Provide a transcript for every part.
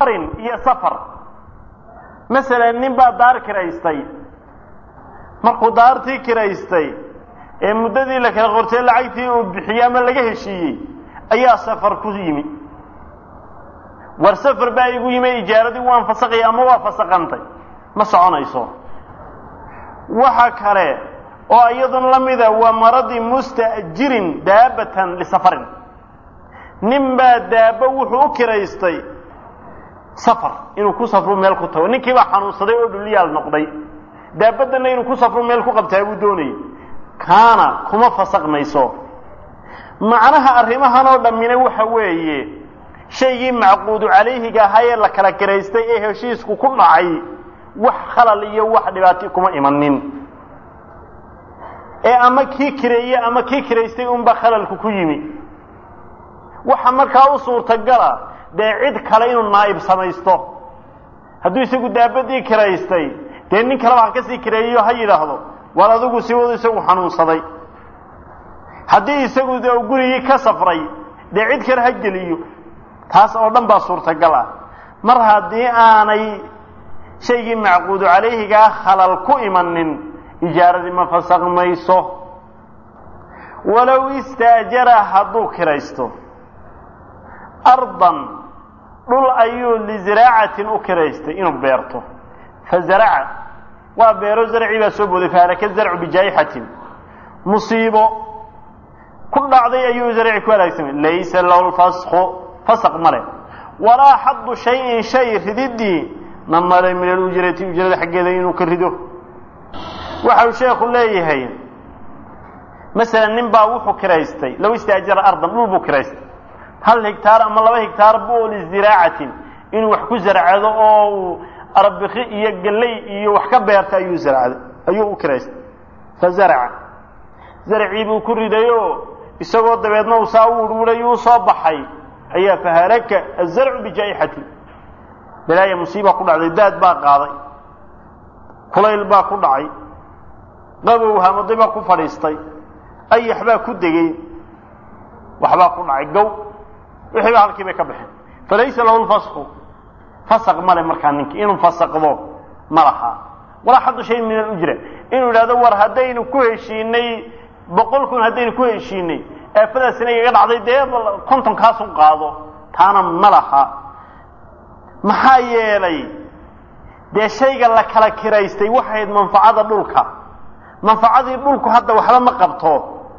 iyo safar masalan nin baa daar kiraystay markuu daartii kiraystay ee muddadii la kala qortay lacagtii uu bixiyey ama laga heshiiyey ayaa safar ku yimi war safar baa igu yimi ijaaradii waan fasaqaya ama waa fasaqantay ma soconayso waxa kale oo iyaduna la mida waa maradi musta'jirin daabatan lisafarin nin baa daaba wuxuu u kiraystay safar inuu ku safru meel ku tago ninkii baa xanuunsaday oo dhulyaal noqday daabadana inuu ku safru meel ku qabtaa buu doonayay kaana kuma fasaqmayso macnaha arrimahan oo dhammina waxa weeye shaygii macquudu calayhiga ahaa ee la kala kiraystay ee heshiisku ku dhacay wax khalal iyo wax dhibaati kuma imanin ee ama kii kireeye ama kii kiraystay unba khalalku ku yimi waxa markaa u suurtagala dee cid kale inuu naa'ib samaysto hadduu isagu daabadii kiraystay dee nin kaleba ha kasii kireeyo ha yidhaahdo war adigu si wadu isagu xanuunsaday haddii isagu de gurigii ka safray dee cid kale ha geliyo taas oo dhan baa suurtagal ah mar haddii aanay shaygii macquudu calayhigaa khalal ku imanin ijaaradii ma fasaqmayso walow istaajara hadduu kiraysto ardan dhul ayuu liziraacatin u kiraystay inuu beerto fazaraca waa beero zarcii baa soo booday fahalaka zarcu bijaayixatin musiibo ku dhacday ayuu zarci ku halaagsamay laysa lahu lfasku fasaq male walaa xaddu shayin shay rididii na male min alujrati ujrada xaggeeda inuu ka rido waxa uu sheekhu leeyahay masalan nin baa wuxuu kiraystay low istaajara ardan dhul buu kiraystay hal higtaar ama laba higtaar bu liziraacatin inuu wax ku zarcado oo uu arbiki iyo galley iyo wax ka beerta ayuu zarcday ayuu u kiraystay fazaraca zarcii buu ku ridayoo isagoo dabeedna uu saa u urhuray uu soo baxay ayaa fahalaka azarcu bijaa'ixati balaaya musiiba ku dhacday daad baa qaaday kulayl baa ku dhacay qabow hamadi baa ku fadhiistay ayax baa ku degey waxbaa ku dhacay gow wixii ba halkii bay ka baxeen falaysa lahu lfasku fasaq male markaa ninki inuu fasaqdo ma laha walaa xaddu shay min alujra inuu yidhahdo war haddaynu ku heshiinay boqol kun haddaynu ku heshiinay aafadaasina igaga dhacday dee konton kaasun qaado taana ma laha maxaa yeelay dee shayga la kala kiraystay waxayd manfacada dhulka manfacadii dhulku hadda waxba ma qabto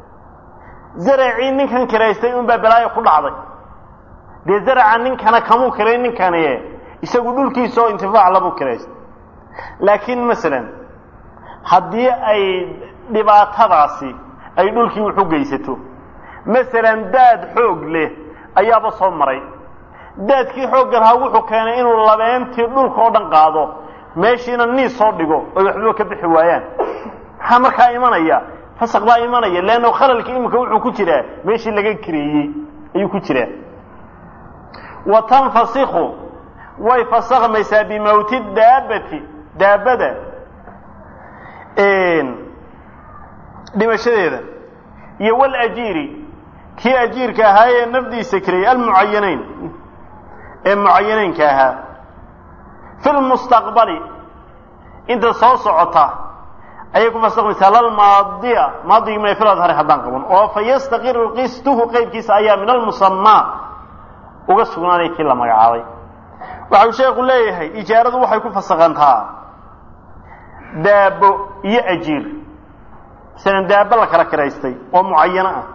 zaracii ninkan kiraystay unbaa balaayo ku dhacday dee zaraca ninkana kamuu kiray ninkani isagu dhulkiisa oo intifaac labuu kiraystay laakiin masalan haddii ay dhibaatadaasi ay dhulkii wax u geysato masalan daad xoog leh ayaaba soo maray daadkii xoogga lahaa wuxuu keenay inuu labeentii dhulka oo dhan qaado meeshiina niis soo dhigo oy waxbaba ka bixi waayaan maxaa markaa imanaya fasaq baa imanaya leanno khalalka iminka wuxuu ku jiraa meeshii laga kireeyey ayuu ku jiraa wa tanfasiku way fasakmaysaa bimawti daabati daabada dhimashadeeda iyo walajiiri kii ajiirka ahaa ee nafdiisa kirayay almucayanayn ee mucayanaynka ahaa fi lmustaqbali inta soo socota ayay ku fasakmaysaa lalmaadiya maadigii mina fil adhari haddaan qaban oo fa yastaqiru qistuhu qaybkiisa ayaa min almusamaa uga sugnaanaya kii la magacaabay waxa uu sheekhu leeyahay ijaaradu waxay ku fasaqantaa daabo iyo ajiir masalan daabo la kala kiraystay oo mucayano ah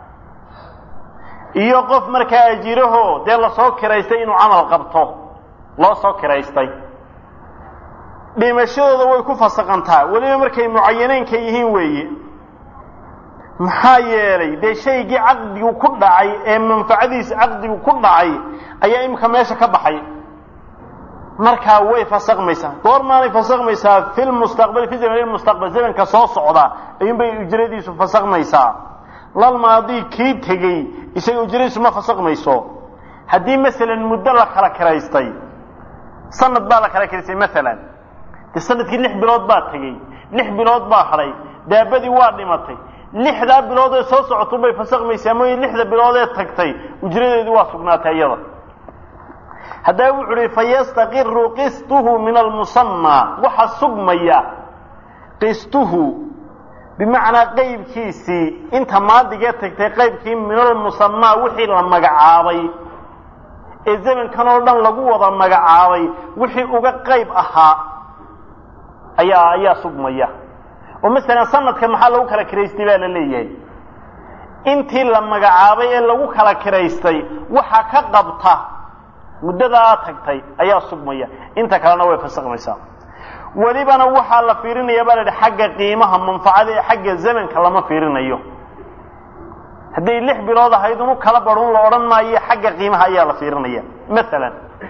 iyo qof markaa ajiiraho dee lasoo kiraystay inuu camal qabto loo soo kiraystay dhimashadooda way ku fasaqantaa weliba markay mucayaneynka yihiin weeye maxaa yeelay dee shaygii caqdigu ku dhacay ee manfacadiisa caqdigu ku dhacay ayaa iminka meesha ka baxay markaa way fasakmaysaa goormaanay fasakmaysaa fi lmustaqbali fi zaman mustaqbal zamanka soo socda ayuunbay ujradiisu fasakmaysaa lalmaadii kii tegey isaga ujradiisu ma fasakmayso haddii masalan muddo la kala kiraystay sanad baa la kala kiraystay maalan dee sanadkii lix bilood baa tegey lix bilood baa hadhay daabadii waa dhimatay lixdaa bilood ee soo socotun bay fasakmaysaa mooye lixda bilood ee tagtay ujradeedii waa sugnaatay iyada haddaba wuxu uhi fayastaqiru qistuhu min almusamaa waxa sugmaya qistuhu bimacnaa qeybkiisii inta maadigee tagtay qaybkii min almusamaa wixii la magacaabay ee zamankan oo dhan lagu wada magacaabay wixii uga qayb ahaa ayaa ayaa sugmaya oo masalan sanadka maxaa lagu kala kiraystay baa la leeyahay intii la magacaabay ee lagu kala kiraystay waxa ka qabta muddadaa tagtay ayaa sugmaya inta kalena way fasakmaysaa welibana waxaa la fiirinaya baa la idhi xagga qiimaha manfacada ee xagga zamanka lama fiirinayo hadday lix bilood ahayd unu kala barun la odhan maayo xagga qiimaha ayaa la fiirinaya maalan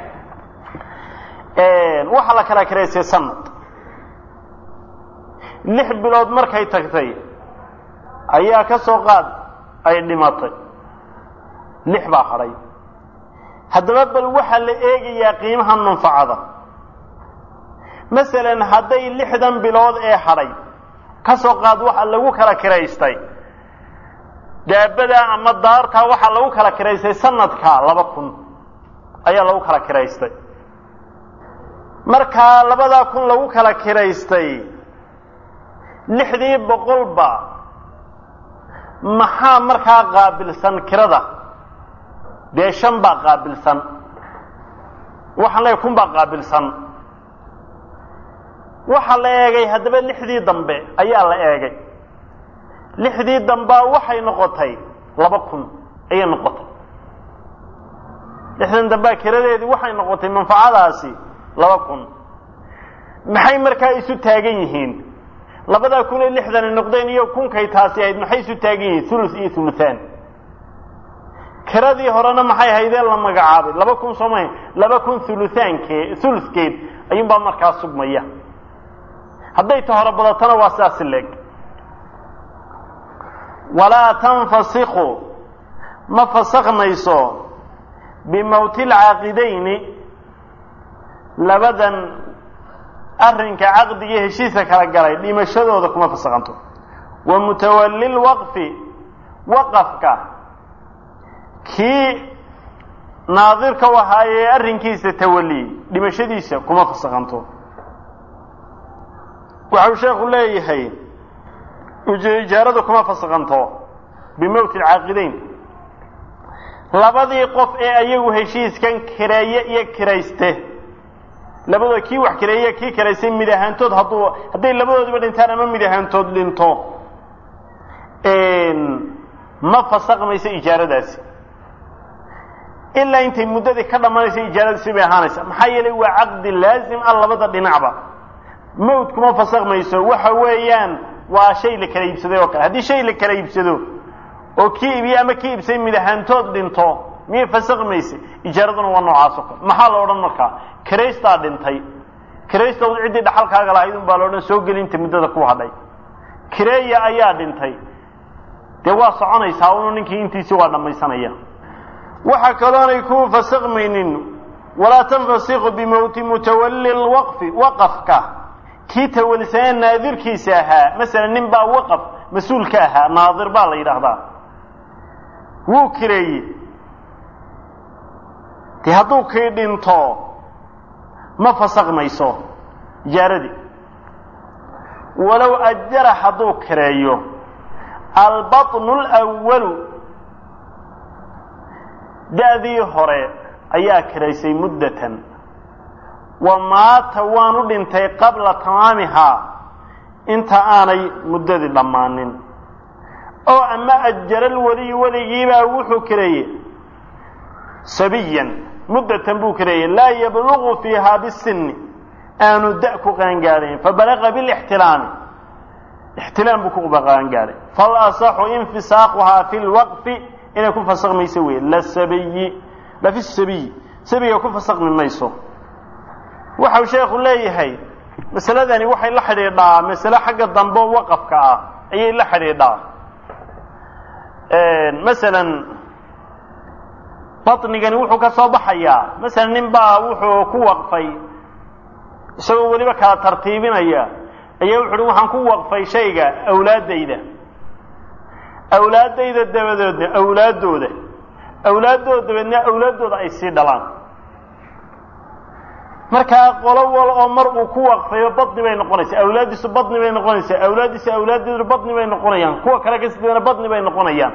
waxaa la kala kiraystay sanad lix bilood markay tagtay ayaa ka soo qaad ay dhimatay lix baa hadhay haddaba bal waxaa la eegayaa qiimaha manfacada masalan hadday lixdan bilood ee hadhay ka soo qaad waxa lagu kala kiraystay daabadaa ama daartaa waxaa lagu kala kiraystay sanadka laba kun ayaa lagu kala kiraystay markaa labadaa kun lagu kala kiraystay lixdii boqolba maxaa markaa qaabilsan kirada dee shan baa qaabilsan waxaan leeyahy kun baa qaabilsan waxaa la eegay haddaba lixdii dambe ayaa la eegay lixdii dambaa waxay noqotay laba kun ayay noqotay lixdan dambaa kiradeedii waxay noqotay manfacadaasi laba kun maxay markaa isu taagan yihiin labadaa kun ee lixdani noqdeen iyo kunkay taasi ahayd maxay isu taagan yihiin thuluth iyo thuluthaan kiradii horena maxay ahaydee la magacaabay laba kun sooma laba kun thuluthaanke thuluthkeed ayuunbaa markaa sugmaya hadday ta hore badatana waa sidaasi leeg walaa tanfasiku ma fasakmayso bimowti lcaaqidayni labadan arrinka caqdigii heshiiska kala galay dhimashadooda kuma fasakhanto wa mutawalli lwaqfi waqafka kii naadirka u ahaayee arrinkiisa tawaliyey dhimashadiisa kuma fasakhanto waxau sheekhu leeyahay ijaaradu kuma fasakhanto bimowti alcaaqidayn labadii qof ee ayagu heshiiskan kireeye iyo kirayste labadooda kii wax kireeye kii kiraystay mid ahaantood hadduu hadday labadoodiba dhintaan ama mid ahaantood dhinto ma fasakmayso ijaaradaasi ilaa intay muddadii ka dhammaanaysa ijaaradiisi bay ahaanaysa maxaa yeelay waa caqdi laazim ah labada dhinacba mawt kuma fasakmayso waxa weeyaan waa shay la kala iibsaday oo kale haddii shay la kala iibsado oo kii iibiye ama kii iibsay mid ahaantood dhinto miyay fasakmaysa ijaaraduna waa noocaas oo kale maxaa la odhan markaa kiraystaa dhintay kiraysta ciddii dhaxalkaaga lahayd un baa la odhan soo gelinta muddada ku hadhay kireeya ayaa dhintay dee waa soconaysaa unu ninkii intiisi waa dhammaysanaya waxa kaloonay ku fasakmaynin walaa tanfasiqu bimowti mutawalli lwaqfi waqafka kii tawalisanee naadirkiisa ahaa masalan nin baa waqaf mas-uul ka ahaa naadir baa la yidhaahdaa wuu kireeye dee hadduu kii dhinto ma fasakmayso ijaaradii walow ajara hadduu kireeyo albaطnu اlأwalu da'dii hore ayaa kiraysay muddatan wa maata waanu dhintay qabla tamaamihaa inta aanay muddadii dhammaanin oo ama ajara lweliyu weligiibaa wuxuu kireeyey sabiyan muddatan buu kireeyey laa yablugu fiihaa bisinni aanu da' ku qaangaadhayn fabalaqa bilixtilaami ixtilaam buu ku qaangaadhay falasaxu infisaaquhaa fi lwaqfi inay ku fasakmayso wey lasabiyi lafi sabiyi sabiga ku fasakmi mayso waxau sheekhu leeyahay masaladani waxay la xidhiidhaa masale xagga dambe waqafka ah ayay la xidhiidhaa masalan baطnigani wuxuu ka soo baxayaa masalan nin baa wuxuu ku waqfay isagoo weliba kala tartiibinaya ayaa wuxu uhi waxaan ku waqfay shayga awlaaddayda awlaaddayda dabadoodna awlaaddooda awlaaddooda dabeedna awlaaddooda ay sii dhalaan markaa qolo wal oo mar uu ku waqfayo badni bay noqonaysaa awlaaddiisu badni bay noqonaysaa awlaaddiisa awlaaddeedu badni bay noqonayaan kuwa kale ka sidana badni bay noqonayaan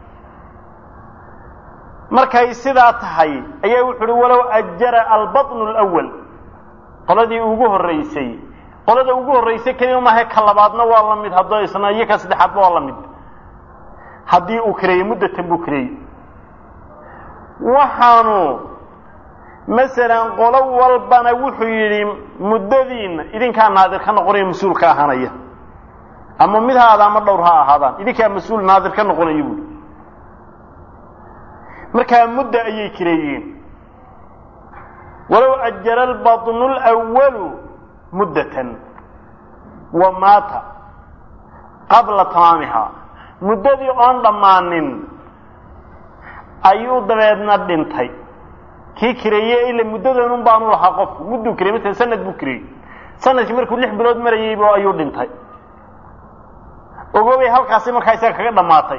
markay sidaa tahay ayaa wuxu uhi walow ajara albatnu alawal qoladii ugu horraysay qolada ugu horraysay keliya maaha ka labaadna waa la mid haddoo isna iyo ka saddexaadba waa la mid haddii uu kareeyey muddatan buu kareeyey waxaanu masalan qolo walbana wuxuu yidhi muddadiinna idinkaa naadir ka noqonaya mas-uul ka ahaanaya ama mid ha aada ama dhowr ha ahaadaan idinkaa mas-uul naadir ka noqonaya buui markaa mudda ayay kireeyeen walow ajara albatnu lwalu muddatan wa maata qabla tamaamihaa muddadii oon dhammaanin ayuu dabeedna dhintay kii kireeye ila muddadanun baanu lahaa qofku mudduu kirey masala sanad buu kireeyey sanadkii markuu lix bilood marayeyb ayuu dhintay ogoobay halkaasi markaa isaga kaga dhammaatay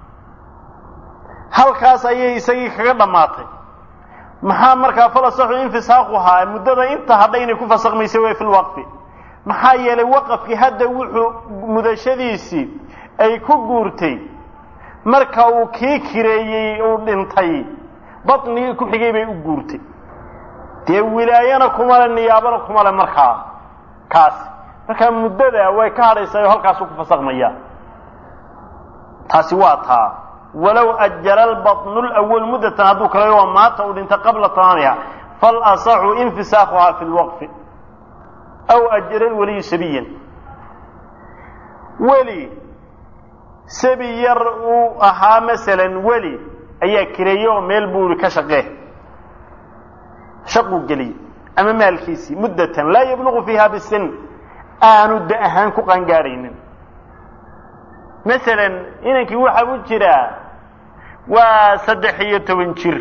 halkaas ayay isagii kaga dhammaatay maxaa markaa falasaxu infisaaquhaa muddada inta hadha inay ku fasakmaysa way fi lwaqfi maxaa yeelay waqafkii hadda wuxuu mudashadiisii ay ku guurtay marka uu kii kireeyey uu dhintay batnigii ku xigay bay u guurtay dee wilaayana kumale niyaabana kumale markaa kaasi markaa muddada way ka hadhaysaa oo halkaasuu ku fasakmaya taasi waa taa walow ajara albatnu lawal muddatan hadduu kalayo waa maata uu dhintay qabla tamaamiha falasaxu infisaaquhaa fi lwaqfi aw ajara lwaliyu sabiyan weli sabi yar uu ahaa masalan weli ayaa kireeye oo meel buu ihi ka shaqee shaquu geliyey ama maalkiisii muddatan laa yabluqu fiiha bisin aanu da ahaan ku qaangaadhaynin masalan inankii waxaa u jiraa waa saddex iyo toban jir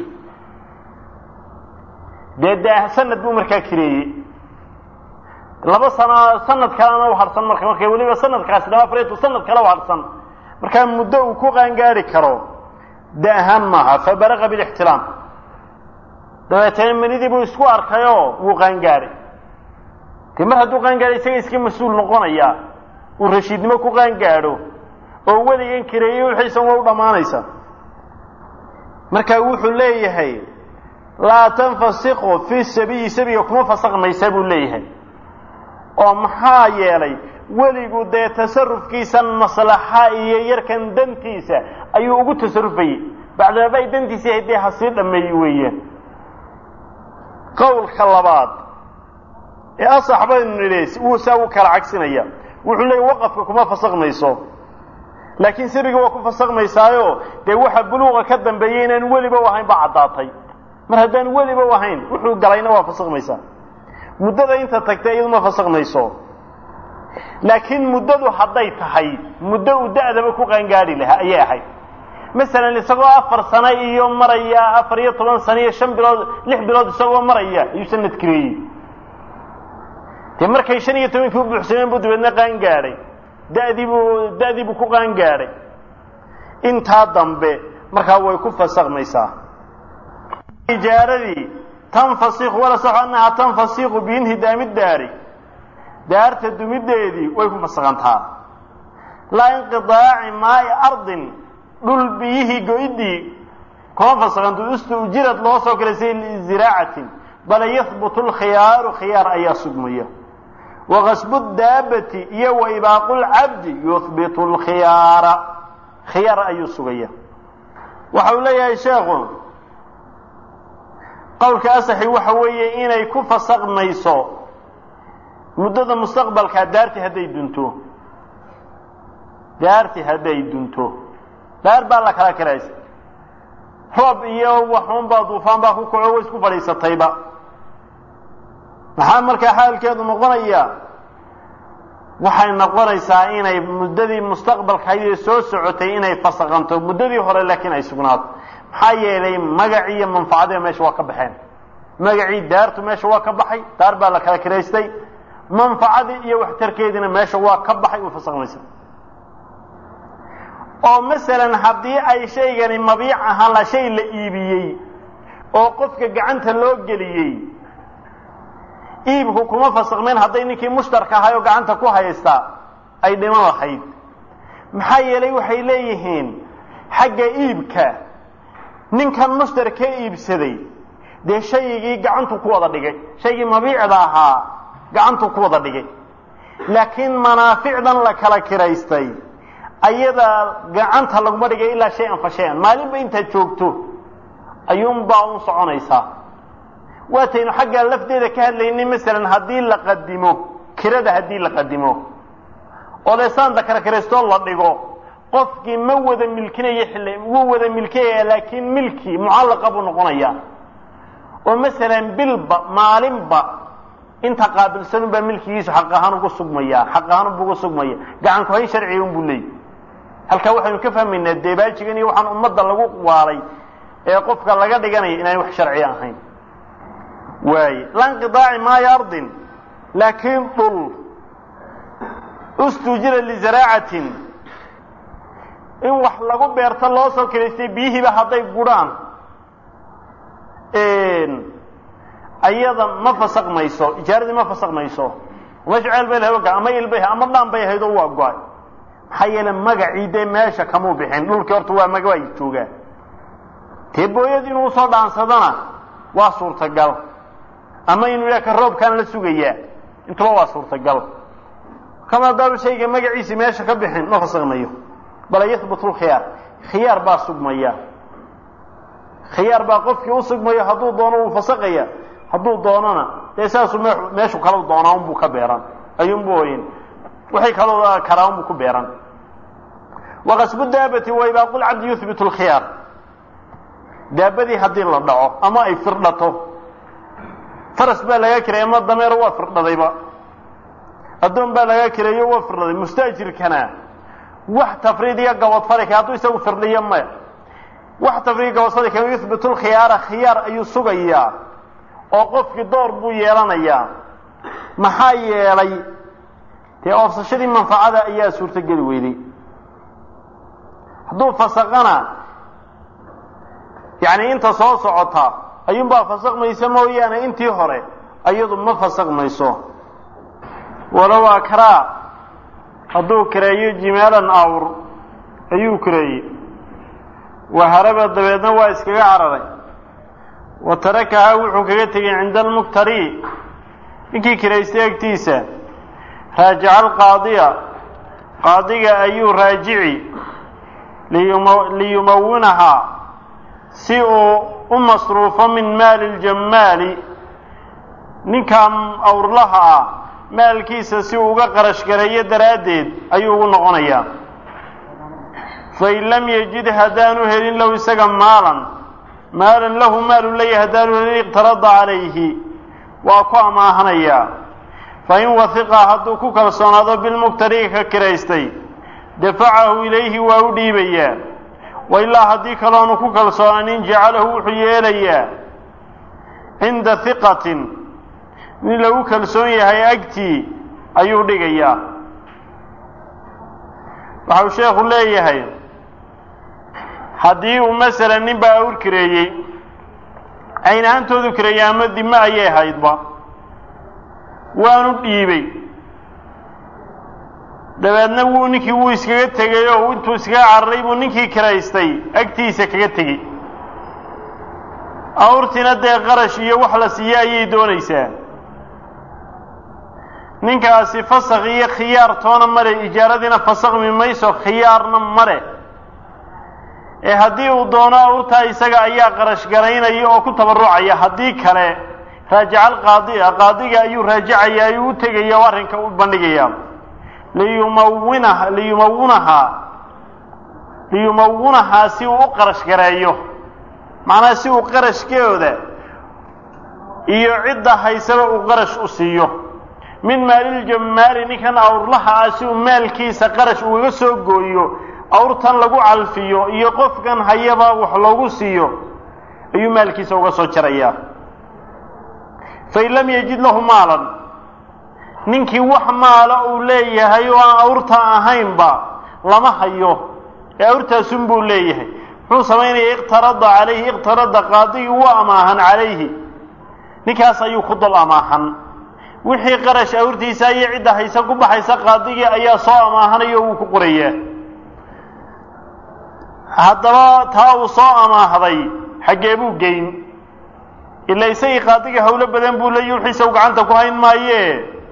dee da sanad buu markaa kireeyey laba sano sanad kalena u harsan marka marka weliba sanadkaasi laba afreetu sanad kale u harsan markaa muddo uu ku qaangaari karo da ahaan maaha fabaraqa bilixtilaam dabeetana menidii buu isku arkayoo wuu qaangaaray dee mar hadduu qaangaadhay isaga iska mas-uul noqonaya uu rashiidnimo ku qaangaadho oo weligan kireeyey wixiisan waa u dhammaanaysa marka wuxuu leeyahay laa tanfasiqu fi sabiyi sabiga kuma fasakmaysa buu leeyahay oo maxaa yeelay weligu dee tasarufkiisan maslaxa iyo yarkan dantiisa ayuu ugu tasarufayey bacdamaba ay dantiisa yahay dee ha sii dhammeeyi weeyaan qowlka labaad ee asax baynu nidhi wuu saa u kala cagsinaya wuxuu leeyahy waqafka kuma fasakmayso laakiin sabiga waa ku fasakmaysaayo dee waxa buluuqa ka dambeeyey inaan weliba u ahayn baa caddaatay mar haddaan weliba u ahayn wuxuu galayna waa fasakmaysaa muddada inta tagtay iyadu ma fasakmayso laakiin muddadu hadday tahay muddo uu da'daba ku qaangaadhi lahaa ayay ahayd masalan isagoo afar sano iyo maraya afar iyo toban sano iyo shan bilood lix bilood isagoo maraya ayuu sanad kireeyey dee markay shan iyo tobankii u buuxsameen buu dabeedna qaangaadhay dadiibuu da'dii buu ku qaangaadhay intaa dambe markaa way ku fasakmaysaa ijaaradii tanfasiku wala saxu annahaa tanfasiqu biinhidaami daari daarta dumideedii way ku fasakantaa laa inqidaaci maai ardin dhul biyihii go-idii kuma fasakanto istuujirad loo soo galay si liziraacatin bale yahbutu lkhiyaaru khiyaar ayaa sugmaya wakasbu daabati iyo wa ibaaqu lcabdi yuhbitu lkhiyaara khiyaar ayuu sugaya waxa uu leeyahay sheekhu qowlka asaxi waxa weeye inay ku fasakmayso muddada mustaqbalkaa daarti hadday dunto daarti hadday dunto daar baa la kala kiraysa roob iyo waxuunbaa duufaan baa ku kaco way isku fadhiisatayba maxaa markaa xaalkeedu noqonaya waxay noqonaysaa inay muddadii mustaqbalkaydii soo socotay inay fasakanto muddadii hore laakiin ay sugnaato maxaa yeelay magacii iyo manfacadii meesha waa ka baxeen magacii daartu meesha waa ka baxay daar baa la kala kiraystay manfacadii iyo waxtarkeediina meesha waa ka baxay way fasakmaysaa oo masalan haddii ay shaygani mabiic ahaan la shay la iibiyey oo qofka gacanta loo geliyey iibku kuma fasakmeen hadday ninkii mushtarka ahay oo gacanta ku haysta ay dhiman lahayd maxaa yeelay waxay leeyihiin xagga iibka ninkan mushtar ka iibsaday dee shaygii gacantu ku wada dhigay shaygii mabiicda ahaa gacantu ku wada dhigay laakiin manaaficdan la kala kiraystay ayadaa gacanta laguma dhigay ilaa shay-an fa shay-an maalinba intaad joogto ayuunbaa un soconaysaa waataynu xaggaa lafteeda ka hadlaynay masalan haddii la qadimo kirada haddii la qadimo oo leesaanta kala kiraystoo la dhigo qofkii ma wada milkinayo xilli wuu wada milkinaya laakiin milki mucallaqa buu noqonaya oo masalan bilba maalinba inta qaabilsanunbaa milkigiisu xaq ahaan ugu sugmaya xaq ahaan unbu ugu sugmaya gacan ku hayn sharciga unbuu leeyay halkaa waxaynu ka fahmaynaa deebaajigan iyo waxaan ummadda lagu waalay ee qofka laga dhiganaya inaan wax sharci ahayn waaye lanqidaaci maayo ardin laakiin dhul ustujira lizaraacatin in wax lagu beerto loo soo kiraystay biyihiiba hadday gudhaan ayada ma fasakmayso ijaaradii ma fasakmayso meesha ceel bay lahay ama il bay ama dhaan bay ahayd oo waa go-ay maxaa yeele magacii dee meesha kamuu bixin dhulkii horta waa maga ay joogaan dee booyad inuu usoo dhaansadana waa suurtagal ama inuu yidhaha ka roobkaan la sugayaa intuba waa suurtagal kama haddaanu shayga magaciisi meesha ka bixin ma fasakmayo bala yahbutu lkhiyaar khiyaar baa sugmaya khiyaar baa qofkii u sugmayo hadduu doono wuu fasaqaya hadduu doonona dee saasuu me meeshu kalau doonaa unbuu ka beeran ayuunbu oyin waxay kaloo karaa unbuu ku beeran waqasbu daabati wa ibaaqu lcabdi yuhbitu lkhiyaar daabadii haddii la dhaco ama ay firdhato faras baa laga kireey ama dameero waa firdhadayba addoon baa laga kireeyo waa firdhaday mustaajirkana wax tafriid iyo gabadfalika hadduu isagu firdhiyo maya wax tafriid gabadfalika yuhbitu lkhiyaara khiyaar ayuu sugayaa oo qofkii door buu yeelanayaa maxaa yeelay dee oofsashadii manfacada ayaa suurtogeli weyday hadduu fasaqana yacni inta soo socota ayuunbaa fasaqmaysa mooyaane intii hore ayadu ma fasaqmayso walow akraa hadduu kireeyo jimaalan awr ayuu kireeyey waharaba dabeedna waa iskaga cararay wa tarakahaa wuxuu kaga tegey cinda almuktari ninkii kiraystay agtiisa raajica alqaadiya qaadiga ayuu raajici liyumawinahaa si uu u masruufo min maali ljammaali ninkan awrlaha ah maalkiisa si uu uga qarash gareeyo daraaddeed ayuu ugu noqonayaa fain lam yajid haddaanu helin lahu isaga maalan maalan lahu maalu leeyahy haddaanu helin iqtarada calayhi waa ku amaahanayaa fain wahiqa hadduu ku kalsoonaado bilmuktari ka kiraystay dafacahu ilayhi waa u dhiibayaa wa ilaa haddii kaloonu ku kalsoonaanin jacalahu wuxuu yeelayaa cinda hiqatin nin lagu kalsoon yahay agtii ayuu dhigayaa waxau sheekhu leeyahay haddii uu masalan nin baa awr kireeyey cayn ahaantoodu kireeyey ama dime ayay haydba waanu dhiibay dabeedna wuu ninkii wuu iskaga tegey oo intuu iskaga cararay buu ninkii kiraystay agtiisa kaga tegey awrtiina dee qarash iyo wax la siiye ayay doonaysaa ninkaasi fasakh iyo khiyaar toona male ijaaradiina fasakmi mayso khiyaarna male ee haddii uu doono awrtaa isaga ayaa qarash garaynaya oo ku tabarrucaya haddii kale raajica alqaadiya qaadiga ayuu raajicaya ayuu u tegaya oo arrinka u bandhigaya liyumawinaha liyumawinahaa liyumawinahaa si uu u qarash gareeyo macnaha si uu qarashkooda iyo cidda haysaba uu qarash u siiyo min maaliljammaali ninkan awrlaha ah si uu maalkiisa qarash ugaga soo gooyo awrtan lagu calfiyo iyo qofkan hayaba wax loogu siiyo ayuu maalkiisa uga soo jarayaa fain lam yajid lahu maalan ninkii wax maala uu leeyahay oo aan awrta ahaynba lama hayo ee awrtaasun buu leeyahay muxuu samaynaya iqtarada calayhi iqtarada qaadigii wuu amaahan calayhi ninkaas ayuu ku dul amaahan wixii qarash awrtiisa iyo cidda haysa ku baxaysa qaadigii ayaa soo amaahanaya wuu ku qorayaa haddaba taa uu soo amaahday xaggee buu geyn ila isagii qaadigii hawlo badan buu leeyahy wixiisa u gacanta ku hayn maaye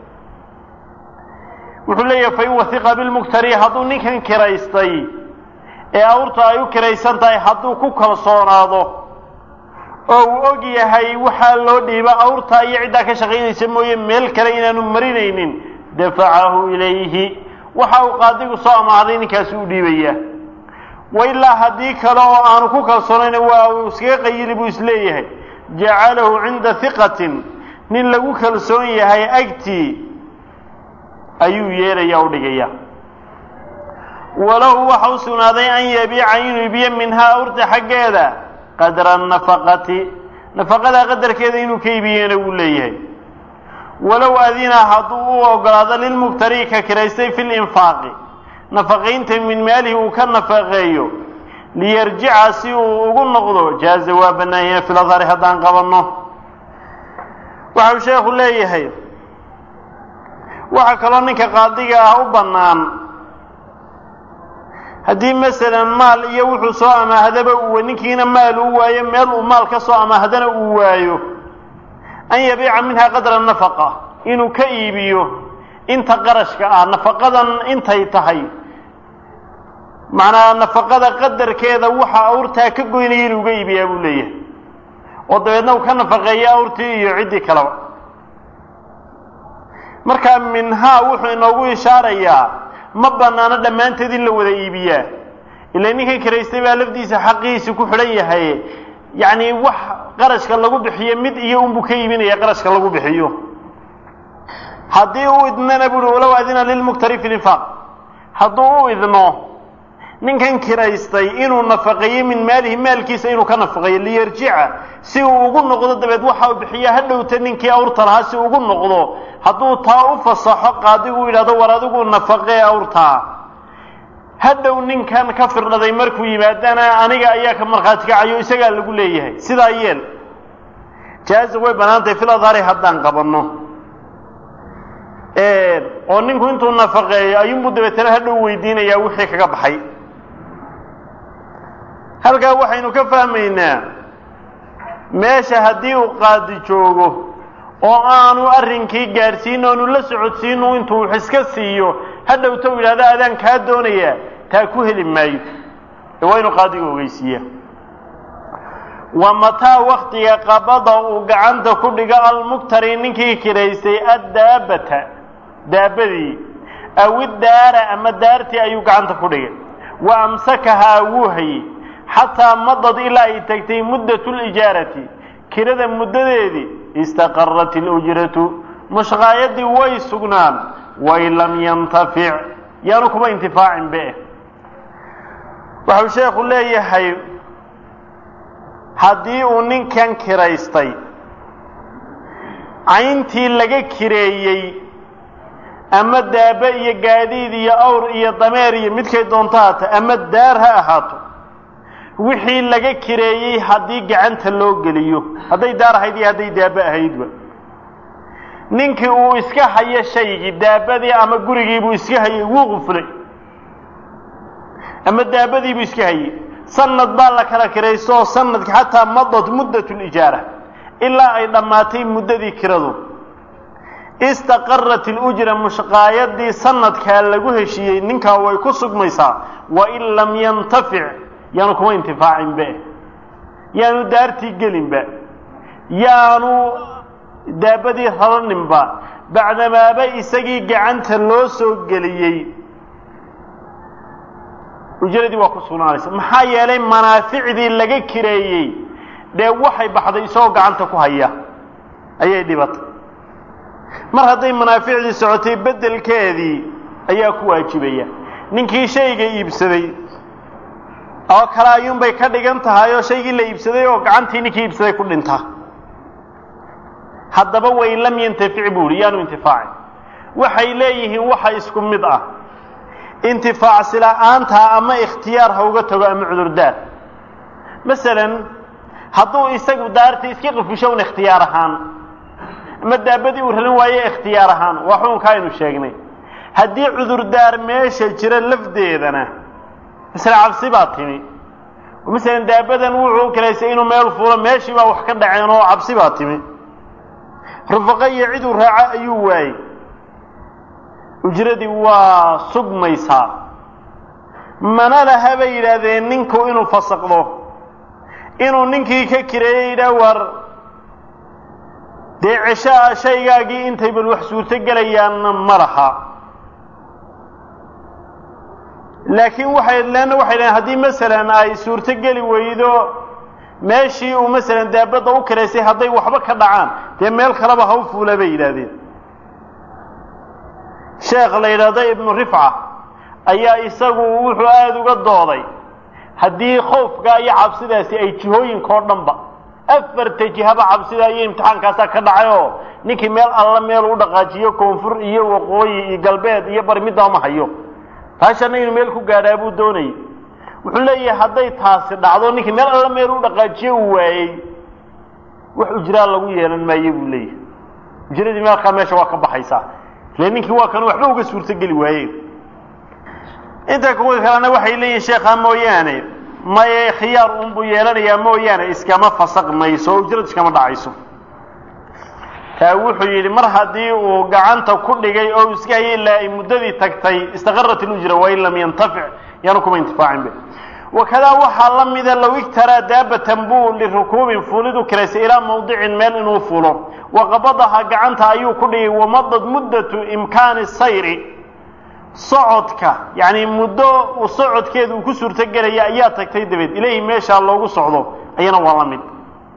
wuxuu leeyahay fain wasiqa bilmuktari hadduu ninkan kiraystay ee awrta ay u kiraysan tahay hadduu ku kalsoonaado oo uu og yahay waxaa loo dhiiba awrta iyo ciddaa ka shaqaynaysa mooye meel kale inaanu marinaynin dafacahu ilayhi waxa uu qaadigu soo amaahday ninkaasi u dhiibaya wa ilaa haddii kale oo aanu ku kalsoonayn waa uu iskaga qayili buu isleeyahay jacalahu cinda hiqatin nin lagu kalsoon yahay agtii ayuu yeelaya u dhigaya walahu waxa u sugnaaday an yabiica inuu ibiyo minhaa awrta xaggeeda qadra nafaqati nafaqada qadarkeeda inuu ka ibiyena wuu leeyahay walow adina hadduu u ogolaado lilmubtari ka kiraystay fi linfaaqi nafaqaynta min maalihi uu ka nafaqeeyo liyarjica si uu ugu noqdo jaaza waa bannaanyah filadhari haddaan qabanno waxau sheekhu leeyahay waxaa kaloo ninka qaadiga ah u bannaan haddii masalan maal iyo wuxuu soo amaahdaba uu ninkiina maal u waayo meel uu maal ka soo amaahdana uu waayo an yabiica minhaa qadra nafaqa inuu ka iibiyo inta qarashka ah nafaqadan intay tahay macnaa nafaqada qadarkeeda waxa awrtaa ka goynaya inuu ga iibiyaa buu leeyahay oo dabeedna uu ka nafaqeeya awrtii iyo ciddii kaleba markaa minhaa wuxuu inoogu ishaarayaa ma banaano dhammaanteed in la wada iibiyaa ila ninkan kiraystay baa lafdiisa xaqihiisi ku xidhan yahay yacni wax qarashka lagu bixiyo mid iyo unbuu ka iibinaya qarashka lagu bixiyo haddii uu idnana buuhi walow adina lilmuktari fi linfaaq hadduu u idno ninkan kiraystay inuu nafaqeeyo min maalihi maalkiisa inuu ka nafaqeeyo liyarjica si uu ugu noqdo dabeed waxa uu bixiya ha dhowta ninkii awrta lahaa si ugu noqdo hadduu taa u fasaxo qaadigu yidhahdo war adigu nafaqee awrtaa hadhow ninkan ka firdhaday markuu yimaadana aniga ayaa ka markhaati kacayo isagaa lagu leeyahay sidaa yeel jaaza way bannaantahay fil adhari haddaan qabanno oo ninku intuu nafaqeeyo ayuunbuu dabeetana hadhow weydiinayaa wixii kaga baxay halkaa waxaynu ka fahmaynaa meesha haddii uu qaadi joogo oo aanu arrinkii gaadhsiin oonu la socodsiinu intuu wax iska siiyo hadhowta u yidhahdo adaan kaa doonayaa taa ku heli maayo ee waa inuu qaadiga ogeysiiya wa mataa waktiga qabada uu gacanta ku dhigo almuktari ninkii kiraystay addaabbata daabadii aw iddaara ama daartii ayuu gacanta ku dhigay wa amsakahaa wuu hayey xataa madad ilaa ay tagtay muddatu lijaarati kirada muddadeedii istaqarat ilujratu mushqaayadii way sugnaan wain lam yantafic yaanu kuma intifaacin be waxau sheekhu leeyahay haddii uu ninkan kiraystay cayntii laga kireeyey ama daaba iyo gaadiid iyo awr iyo dameer iyo midkay doonto haata ama daar ha ahaato wixii laga kireeyey haddii gacanta loo geliyo hadday daar ahayd iyo hadday daaba ahaydba ninkii uu iska hayo shaygii daabadii ama gurigiibuu iska hayay wuu quflay ama daabadiibuu iska hayay sanad baa la kala kiraysto oo sanadki xataa madad muddat lijaara ilaa ay dhammaatay muddadii kiradu istaqarat ilujra mushqaayadii sanadkaa lagu heshiiyey ninkaa way ku sugmaysaa wain lam yantafic yaanu kuma intifaacinbe yaanu daartii gelinba yaanu daabadii raraninba bacdamaaba isagii gacanta loo soo geliyey ujradii waa ku sugnaanaysa maxaa yeelay manaaficdii laga kireeyey dee waxay baxday isagoo gacanta ku haya ayay dhibatay mar hadday manaaficdii socotay beddelkeedii ayaa ku waajibaya ninkii shayga iibsaday oo kale ayuunbay ka dhigan tahay oo shaygii la iibsaday oo gacantii ninkii iibsaday ku dhinta haddaba wain lam yantafic buu ihi yaanu intifaacin waxay leeyihiin waxa isku mid ah intifaacsi la-aantaa ama ikhtiyaar ha uga tago ama cudurdaar masalan hadduu isagu daarta iska qifusho un ikhtiyaar ahaan ama daabadii uu raran waaye ikhtiyaar ahaan waa xukunka aynu sheegnay haddii cudurdaar meesha jira lafdeedana masale cabsi baa timi masalan daabadan wuxuu kalaysay inuu meel fuulo meeshii baa wax ka dhaceen oo cabsi baa timi rufaqo iyo ciduu raaco ayuu waayey ujradii waa sugmaysaa mana laha bay yidhaahdeen ninku inuu fasaqdo inuu ninkii ka kireeyey yidhaah war dee ceshaa shaygaagii intay bal wax suurto gelayaanna ma laha laakiin waxay leanna waxay dhaheen haddii masalan ay suurto geli weydo meeshii uu masalan daabadda u kiraysay hadday waxba ka dhacaan dee meel kaleba ha u fuula bay yidhaahdeen sheekh la yidhaahdo ibnu rifca ayaa isagu wuxuu aada uga dooday haddii khoofkaa iyo cabsidaasi ay jihooyinka oo dhanba afarta jihaba cabsida iyo imtixaankaasaa ka dhacay oo ninkii meel alla meel u dhaqaajiyo koonfur iyo waqooyi iyo galbeed iyo bari middaa ma hayo taashana inuu meel ku gaadhaa buu doonayay wuxuu leeyahay hadday taasi dhacdo ninkii meel alla meel u dhaqaajiyo uu waayey wax ujraa lagu yeelan maayo buu leeyahay ujradii meelkaa meesha waa ka baxaysaa ile ninkii waa kan waxba uga suurtogeli waaye inta kuwa kalena waxay leeyihin sheekhaa mooyaane maye khiyaar unbuu yeelanayaa mooyaane iskama fasaq mayso oo ujrad iskama dhacayso taa wuxuu yidhi mar haddii uu gacanta ku dhigay oo iska hayay ilaa ay muddadii tagtay istaqarat ilujra wain lam yantafic yaanu kuma intifaacinbe wakadaa waxaa la mida low igtaraa daabatan buu lirukuubin fuulidu kiraysay ilaa mawdicin meel inuu fulo waqabadaha gacanta ayuu ku dhigay wamadad muddatu imkaani sayri socodka yacni muddo uu socodkeeda uu ku suurtogelaya ayaa tagtay dabeed ilayhi meeshaa loogu socdo ayana waa la mid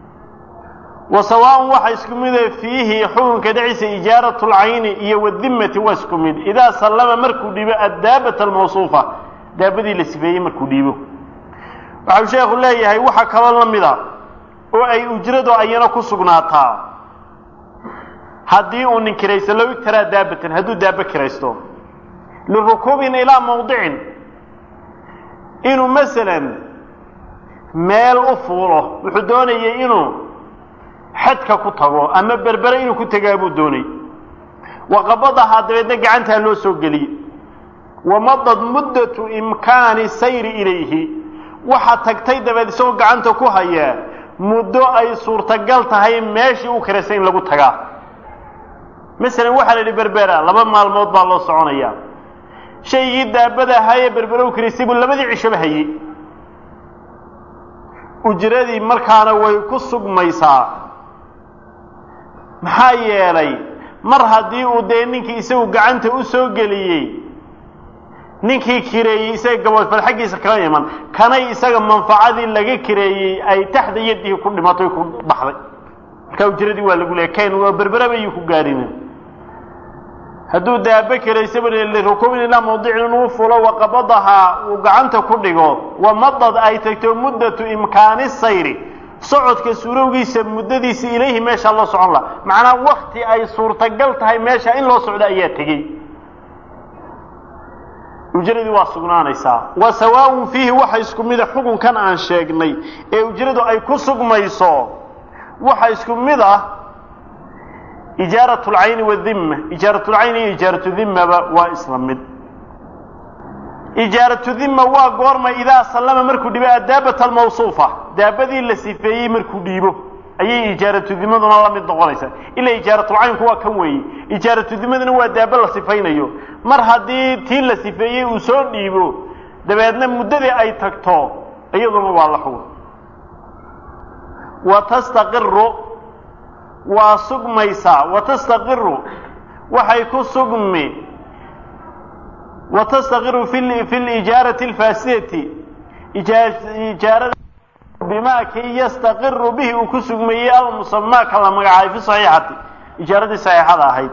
wa sawaaun waxa isku mida fiihi xukunka dhexdiisa ijaaratu lcayni iyo wadimmati waa isku mid idaa sallama markuu dhiibo addaabata almawsuufa daabadii la sifeeyey markuu dhiibo waxau sheekhu leeyahay waxa kaloo la mida oo ay ujradu ayana ku sugnaataa haddii uu nin kiraysto low igtaraa daabatan hadduu daabo kiraysto lirukuubin ilaa mawdicin inuu masalan meel u fuulo wuxuu doonayay inuu xadka ku tago ama berbere inuu ku tegaa buu doonay waqabadahaa dabeedna gacantaa loo soo geliyey wamadad muddatu imkaani sayri ilayhi waxaa tagtay dabeed isagoo gacanta ku hayaa muddo ay suurtagal tahay meeshii u kiraysay in lagu tagaa masalan waxaa la yidhi berbera laba maalmood baa loo soconayaa shaygii daabada ahaayee berbere u kiraysay buu labadii cishoba hayey ujradii markaana way ku sugmaysaa maxaa yeelay mar haddii uu dee ninkii isagu gacanta u soo geliyey ninkii kireeyey isaga gaboodfal xaggiisa kala iman kanay isaga manfacadii laga kireeyey ay taxda yadihi ku dhimatay ku baxday markaa ujradii waa lagu leeyay kayn waa berberaba ayuu ku gaarina hadduu daaba kiraysaba lirukuubin ilaa mawdicin inuu fulo waqabadahaa uu gacanta ku dhigo wamadad ay tagto muddatu imkaani sayri socodka suurowgiisa muddadiisa ilayhi meeshaa loo socon laha macnaa wakti ay suurtagal tahay meesha in loo socdo ayaa tegey ujradii waa sugnaanaysaa wa sawaaun fiihi waxa isku mida xukunkan aan sheegnay ee ujradu ay ku sugmayso waxa isku mid ah ijaarat lcayni wadimma ijaaratulcayni iyo ijaaratu dimmaba waa isla mid ijaaratu dimma waa goorma idaa sallama markuu dhibo addaabata almawsuufa daabadii la sifeeyey markuu dhiibo ayay ijaaratu dimaduna la mid noqonaysaa ilaa ijaaratulcaynku waa kan weeye ijaaratu dimaduna waa daaba la sifaynayo mar haddii tii la sifeeyey uu soo dhiibo dabeedna muddadii ay tagto iyaduna waa la xugun wa tastaqiru waa sugmaysaa wa tastaqiru waxay ku sugmi wa tastaqiru fi fi lijaarati alfaasidati ijaarada bimaa kii yastaqiru bihi uu ku sugmeeyey almusamaa ka la magacaabay fi saxiixati ijaaradii saxiixada ahayd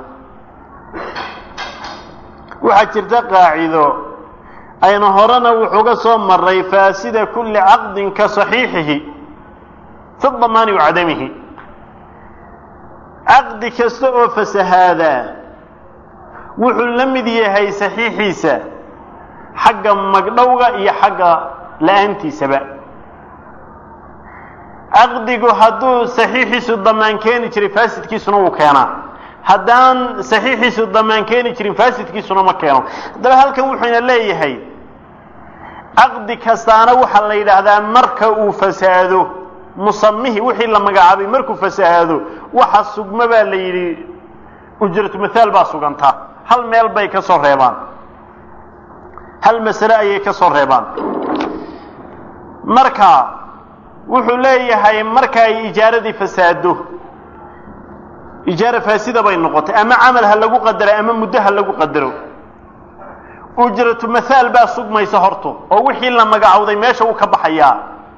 waxaa jirta qaacido ayna horena wuxuuga soo maray faasida kulli caqdin ka saxiixihi fi damaani wa cadamihi caqdi kasta oo fasahaadaa wuxuu la mid yahay saxiixiisa xagga magdhowga iyo xagga la-aantiisaba caqdigu hadduu saxiixiisu damaan keeni jiray faasidkiisuna wuu keenaa haddaan saxiixiisu damaan keeni jirin faasidkiisuna ma keeno haddaba halkan wuxuuna leeyahay caqdi kastaana waxaa la yidhaahdaa marka uu fasaado musamihii wixii la magacaabay markuu fasahaado waxa sugma baa la yidhi ujratu mathaal baa sugantaa hal meel bay ka soo reebaan hal masale ayay ka soo reebaan marka wuxuu leeyahay marka ay ijaaradii fasaado ijaara faasida bay noqotay ama camal ha lagu qadaro ama muddo ha lagu qadaro ujratu mathaal baa sugmaysa horto oo wixii la magacowday meesha uu ka baxayaa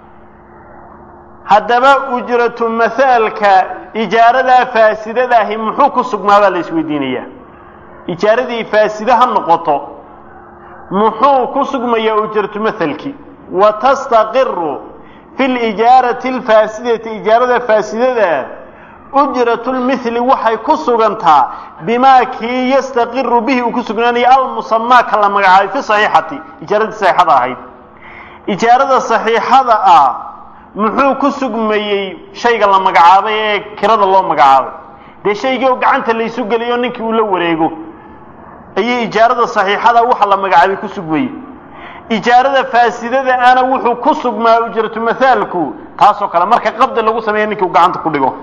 haddaba ujratu mathaalka ijaaradaa faasidada ahi muxuu ku sugmaabaa la isweydiinayaa ijaaradii faasida ha noqoto muxuu ku sugmayaa ujratu mathalkii wa tastaqiru fi lijaarati alfaasidati ijaarada faasidada ujratu lmithli waxay ku sugantaa bimaa kii yastaqiru bihi uu ku sugnaanaya almusamaa ka la magacaabay fi saxiixati ijaaradii saxiixada ahayd ijaarada saxiixada ah muxuu ku sugmayey shayga la magacaabay ee kirada loo magacaabay dee shaygii oo gacanta laysu geliyo ninkii uu la wareego ayay ijaarada saxiixada waxa la magacaabay ku sugmayey ijaarada faasidada ana wuxuu ku sugmaa ujratu mathaalku taasoo kale marka qabdi lagu sameeya ninkii uu gacanta ku dhigo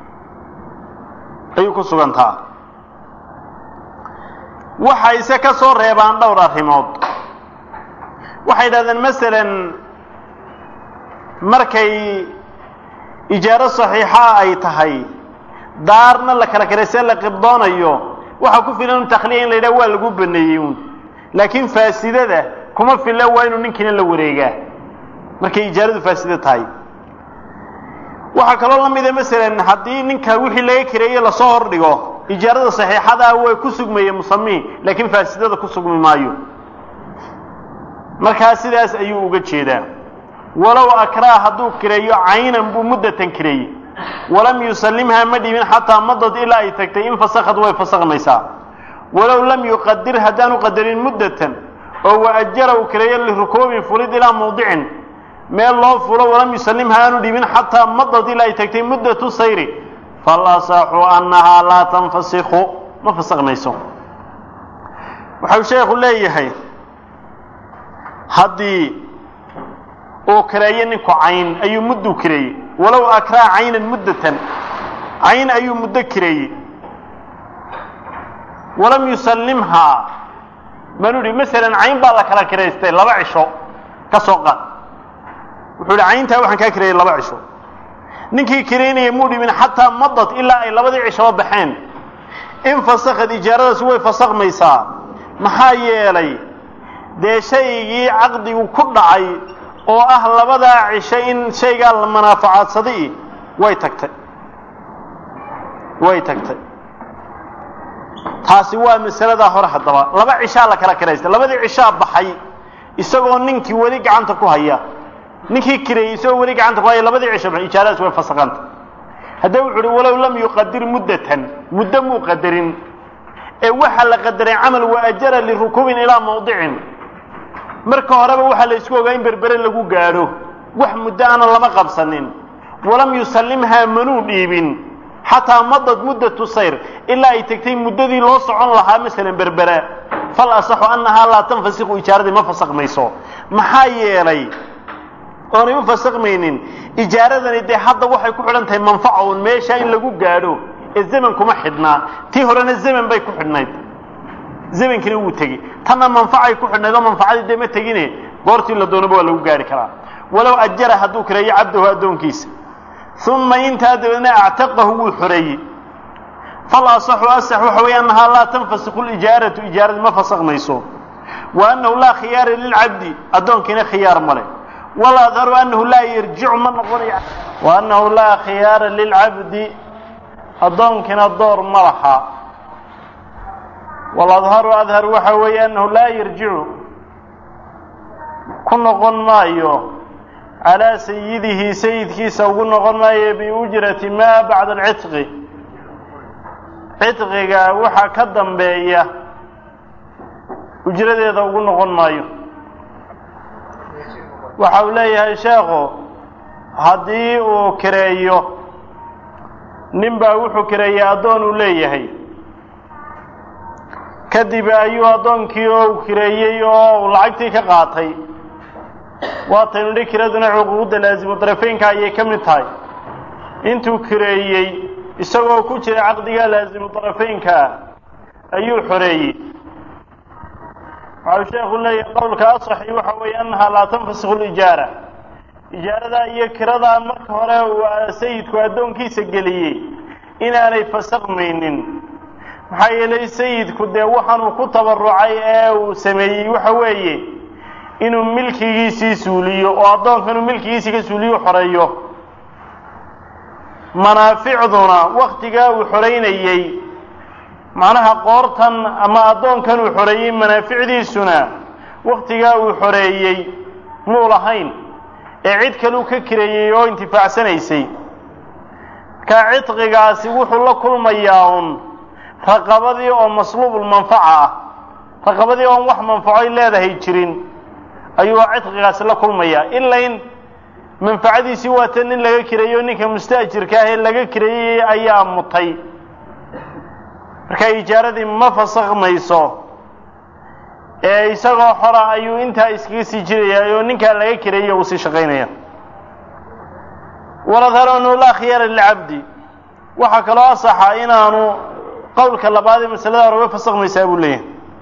ayuu ku sugantaa waxayse ka soo reebaan dhowr arrimood waxay yidhahdeen masalan markay ijaaro saxiixa ay tahay daarna la kala karaysee la qibdoonayo waxaa ku filan un takhliya in la yidhaha waa lagu baneeyey uun laakiin faasidada kuma filla waa inuu ninkiina la wareegaa markay ijaaradu faasida tahay waxaa kaloo la mida masalan haddii ninka wixii laga kireeye lasoo hordhigo ijaarada saxiixadaa way ku sugmaya musamihi laakiin faasidada ku sugmi maayo markaa sidaas ayuu uga jeedaa walow akraa hadduu kireeyo caynan buu muddatan kireeyey walam yusallimhaa ma dhibin xataa madad ilaa ay tagtay in fasakad way fasakmaysaa walow lam yuqadir haddaanu qadarin muddatan oo waajara uu kireeyo lirukuubin fulid ilaa mawdicin meel loo fulo walam yusallimha aanu dhibin xataa madad ilaa ay tagtay muddatu sayri falasaxu annahaa laa tanfasiku ma fasakmayso waxau sheekhu leeyahay haddii uu kireeyo ninku cayn ayuu mudduu kireeyey walow akraa caynan muddatan cayn ayuu muddo kireeyey walam yusallimhaa manu ihi masalan cayn baa la kala kiraystay laba cisho ka soo qaad wuxuu ihi cayntaa waxaan kaa kireeyey laba cisho ninkii kiraynaya muu dhibin xataa madad ilaa ay labadii cishoba baxeen in fasakad ijaaradaasi way fasakmaysaa maxaa yeelay dee shaygii caqdigu ku dhacay oo ah labadaa cisho in shaygaa la manaafacaadsaday way tagtay way tagtay taasi waa masaladaa hore haddaba laba cishaa la kala kiraystay labadii cishaa baxay isagoo ninkii weli gacanta ku haya ninkii kireeyey isagoo weli gacanta ku haya labadii cisho baxay ijaaradaas way fasakanta haddaba wuxu uhi walow lam yuqadir muddatan muddo muu qadarin ee waxaa la qadaray camal waajara lirukuubin ilaa mawdicin marka horeba waxaa la isku ogaa in berbere lagu gaadho wax muddo ana lama qabsanin walam yusallimhaa manuu dhiibin xataa madad muddatu sayr ilaa ay tegtay muddadii loo socon lahaa masalan berbera fal asaxu annahaa laa tanfasiku ijaaradii ma fasakmayso maxaa yeelay oonay u fasakmaynin ijaaradani dee hadda waxay ku xidhan tahay manfaca un meesha in lagu gaadho ee zaman kuma xidhnaa tii horena zaman bay ku xidhnayd zamankina wuu tegey tanna manfacay ku xidhnayd oo manfacadii dee ma tegine goortii la doonaba waa lagu gaari karaa walow ajara hadduu kireeyo cabdahu addoonkiisa uma intaa dabeedna actaqahu wuu xoreeyey fal asaxu asax waxa weeye annahaa laa tanfasiku lijaaratu ijaaradii ma fasakmayso wa annahu laa khiyaara lilcabdi addoonkiina khiyaar male waladharu annahu laa yarjicu ma noqonayo wa annahu laa khiyaara lilcabdi addoonkina door ma laha waladharu adhar waxa weeye annahu laa yarjicu ku noqon maayo calaa sayidihi sayidkiisa ugu noqon maayo biujrati maa bacda alcidqi cidqiga waxa ka dambeeya ujradeeda ugu noqon maayo waxa uu leeyahay sheekhu haddii uu kireeyo nin baa wuxuu kireeyey addoon uu leeyahay kadib ayuu addoonkii oo u kireeyey oo uu lacagtii ka qaatay waataynu dhi kiraduna cuquuqda laasimu darafeynka ayay ka mid tahay intuu kireeyey isagoo ku jira caqdiga laasimu darafeynkaa ayuu xoreeyey waxau sheekhu leeyahay qowlka asaxi waxa weeye annahaa laa tanfasiku lijaara ijaaradaa iyo kiradaa marka hore uu sayidku addoonkiisa geliyey inaanay fasakmaynin maxaa yeelay sayidku dee waxaanuu ku tabarucay ee uu sameeyey waxa weeye inuu milkigiisii suuliyo oo addoonka inuu milkigiisii ka suuliyo xoreeyo manaaficduna waktigaa uu xoreynayey macnaha qoortan ama addoonkan uu xoreeyey manaaficdiisuna waktigaa uu xoreeyey muu lahayn ee cid kaleu ka kireeyey oo intifaacsanaysay markaa cidqigaasi wuxuu la kulmayaa un raqabadii oo masluubulmanfaca ah raqabadii oon wax manfacoy leedahay jirin ayuu cidqigaasi la kulmayaa ilain manfacadiisii waata nin laga kireeyo ninka musta'jirka ah ee laga kireeyey ayaa mutay markaa ijaaradii ma fasakmayso ee isagoo xora ayuu intaa iskaga sii jirayaa oo ninkaa laga kireeyey uu sii shaqaynaya waladhar anu laa khiyaara lilcabdi waxaa kaloo asaxa inaanu qowlka labaad ee masalada hore way fasakmaysaa buu leeyahay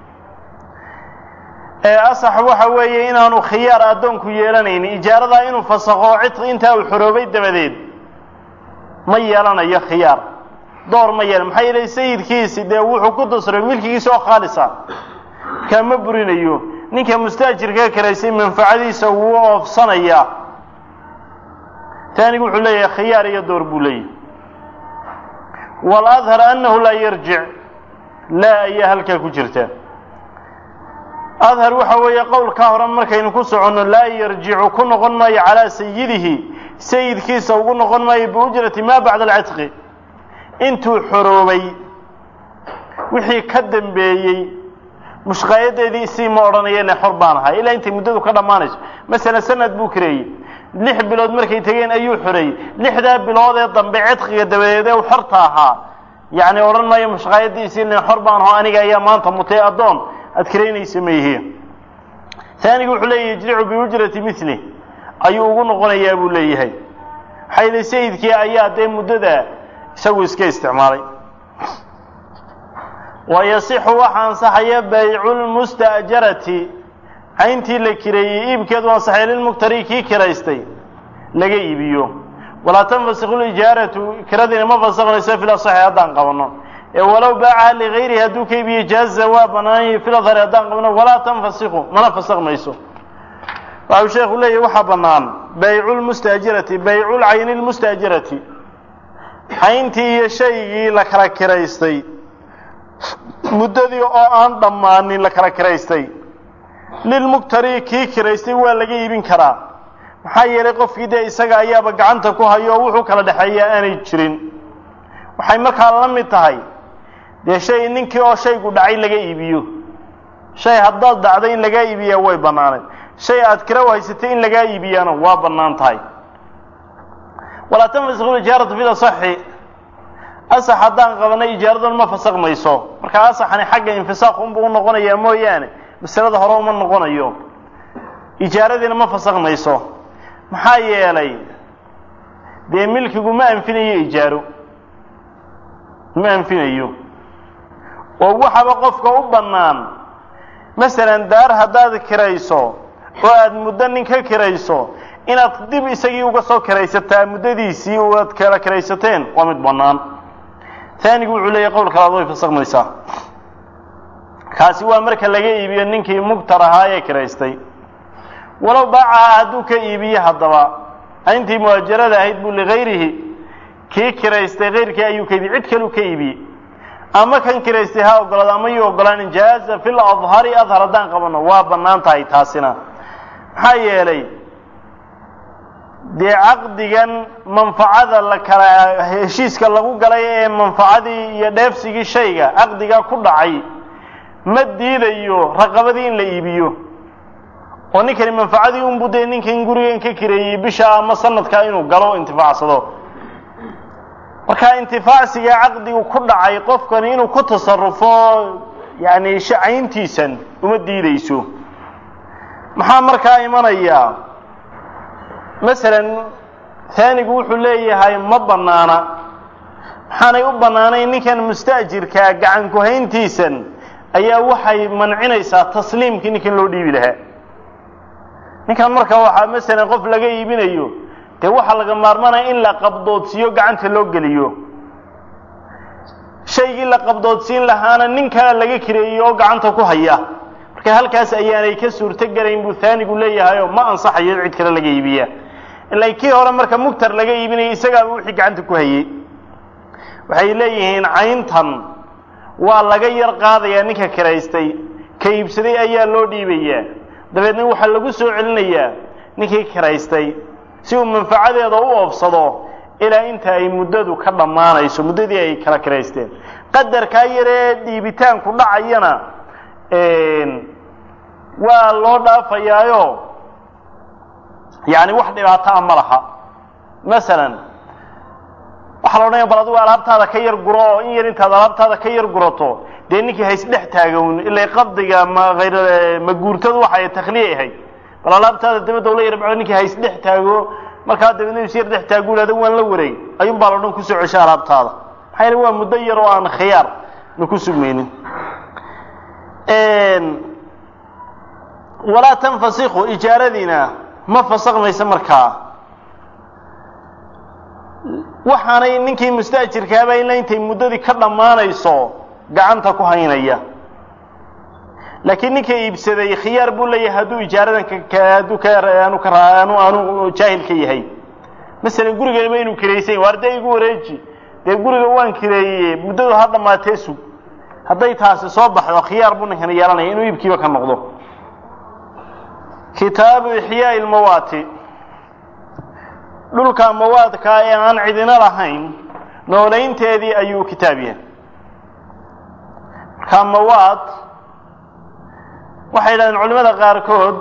ee asax waxa weeye inaanu khiyaar addoonku yeelanaynin ijaaradaa inuu fasakho cid intaa uu xoroobay dabadeed ma yeelanayo khiyaar door ma yeelan maxaa yeelay sayidkiisi dee wuxuu ku dasray milkigiisa oo khaalisa markaa ma burinayo ninka mustaajirka karaysay manfacadiisa wuu oofsanayaa taanigu wuxuu leeyahay khiyaar iyo door buu leeyahay waladhar annahu laa yarjic laa ayaa halkaa ku jirta adhar waxa weeye qowlkaa hore markaynu ku soconno laa yarjicu ku noqon maayo calaa sayidihi sayidkiisa ugu noqon maayo biujrati maa bacda alcidqi intuu xoroobay wixii ka dambeeyey mushqaayadeedii isii ma odhanayene xor baan ahay ilaa intay muddadu ka dhammaanayso masalan sanad buu kareeyey lix bilood markay tegeen ayuu xoreeyey lixdaa bilood ee dambe cidqiga dabadeed ee u xorta ahaa yacni odhan maayo mushqaayadiisii len xor baan aho aniga ayaa maanta mutay addoon aad karaynaysa mayhiin taanigu wuxuu leeyahy yajricu biujrati mili ayuu ugu noqonayaa buu leeyahay maxaa yili sayidkii ayaa dee muddada isagu iska isticmaalay wa yasixu waxa ansaxaya baycu lmusta'jarati cayntii la kireeyey iibkeedu ansaxaya lilmuktari kii kiraystay laga iibiyo walaa tanfasiku lijaaratu kiradiina ma fasaknayso fil asaxi haddaan qabanno ee walow baacaha ligayrihi hadduu ka iibiye jaaza waa banaanay fil adhari haddaan qabno walaa tanfasiku mana fasakmayso waxau sheekhu leeyahy waxaa bannaan baycu lmustaajirati baycu lcayni lmustaajirati cayntii iyo shaygii la kala kiraystay muddadii oo aan dhammaanin la kala kiraystay lilmuktari kii kiraystay waa laga iibin karaa maxaa yeelay qofkii dee isaga ayaaba gacanta ku hayo oo wuxuu kala dhexeeyaa aanay jirin waxay markaa la mid tahay dee shay ninkii oo shaygu dhacay laga iibiyo shay haddaad dhacday in lagaa iibiyaa way bannaanayd shay aad kira haysatay in lagaa iibiyaana waa bannaan tahay walaa tanfasiku ijaaratu fi asaxi asax haddaan qabanay ijaaradun ma fasakmayso markaa asaxani xagga infisaaq unbuu u noqonayaa mooyaane masalada hore uma noqonayo ijaaradiina ma fasakmayso maxaa yeelay dee milkigu ma anfinayo ijaaro ma anfinayo oo waxaba qofka u bannaan masalan daar haddaad kirayso oo aada muddo nin ka kirayso inaad dib isagii uga soo kiraysataa muddadiisii aad kala kiraysateen waa mid bannaan taanigu wuxuu leeyahy qowl kalaad way fasakmaysaa kaasi waa marka laga iibiyo ninkii mugtar ahaa ee kiraystay walow baacaha hadduu ka iibiye haddaba ayntii muhaajarada ahayd buu ligayrihi kii kiraystay kayrkii ayuu ka iibiyey cid kaleu ka iibiyey ama kan kiraystay ha ogolaado ama yuu ogolaan jaaza fil adhari adhar haddaan qabanno waa bannaan tahay taasina maxaa yeelay dee caqdigan manfacada la kala heshiiska lagu galay ee manfacadii iyo dheefsigii shayga caqdigaa ku dhacay ma diidayo raqabadii in la iibiyo oo ninkani manfacadii unbu dee ninkan gurigan ka kireeyey bisha ama sanadkaa inuu galo intifaacsado marka intifaacsiga caqdigu ku dhacay qofkani inuu ku tasarufo yani shacayntiisan uma diideyso maxaa markaa imanayaa masalan haanigu wuxuu leeyahay ma bannaana maxaanay u bannaanayn ninkan musta'jirkaa gacan ku-hayntiisan ayaa waxay mancinaysaa tasliimkii ninkan loo dhiibi lahaa ninkan marka waxaa masalan qof laga iibinayo dee waxaa laga maarmanaya in la qabdoodsiiyo gacanta loo geliyo shaygii la qabdoodsiin lahaana nin kale laga kireeyo oo gacanta ku haya marka halkaas ayaanay ka suurto gelayn buu haanigu leeyahayoo ma ansaxayo cid kale laga iibiya ilaa kii hore marka mugtar laga iibinaya isagaaba wixii gacanta ku hayey waxay leeyihiin cayntan waa laga yar qaadayaa ninka kiraystay ka iibsaday ayaa loo dhiibayaa dabeedna waxaa lagu soo celinayaa ninkii kiraystay si uu manfacadeeda u oofsado ilaa inta ay muddadu ka dhammaanayso muddadii ay kala kiraysteen qadarkaa yaree dhiibitaanku dhacayana waa loo dhaafayaayo yani wax dhibaato a ma laha masalan waxaa la odhanaya bal adigu alaabtaada ka yar guro oo in yar intaad alaabtaada ka yar gurato dee ninkii haysdhex taagown ila qabdiga ma ayr maguurtadu waxay takhliya ahayd bal alaabtaada dabadda la yar bacdo ninkii haysdhex taago markaa dabeedna is yar dhex taagu ihahda waan la wareeg ayuun baa la odhan kusoo cesha alaabtaada maxaa yeele waa muddo yar oo aan khiyaar na ku sugmaynin walaa tanfasiku ijaaradiina ma fasakmaysa markaa waxaanay ninkii musta'jirkaaba ilaa intay muddadii ka dhammaanayso gacanta ku haynaya laakiin ninka iibsaday khiyaar buu leeyahay hadduu ijaaradan hadduu kaanu ka aanu aanu jaahil ka yahay masalan guriganima inuu kiraysan waar dee igu wareeji dee guriga waan kireeyey muddadu ha dhammaatee sug hadday taasi soo baxdo khiyaar buu ninkan yeelanaya inuu iibkiiba ka noqdo kitaabu ixyaai lmawaati dhulka mawaadkaa ee aan cidina lahayn noolaynteedii ayuu kitaab yahay markaa mawaad waxay yidhahdeen culimada qaarkood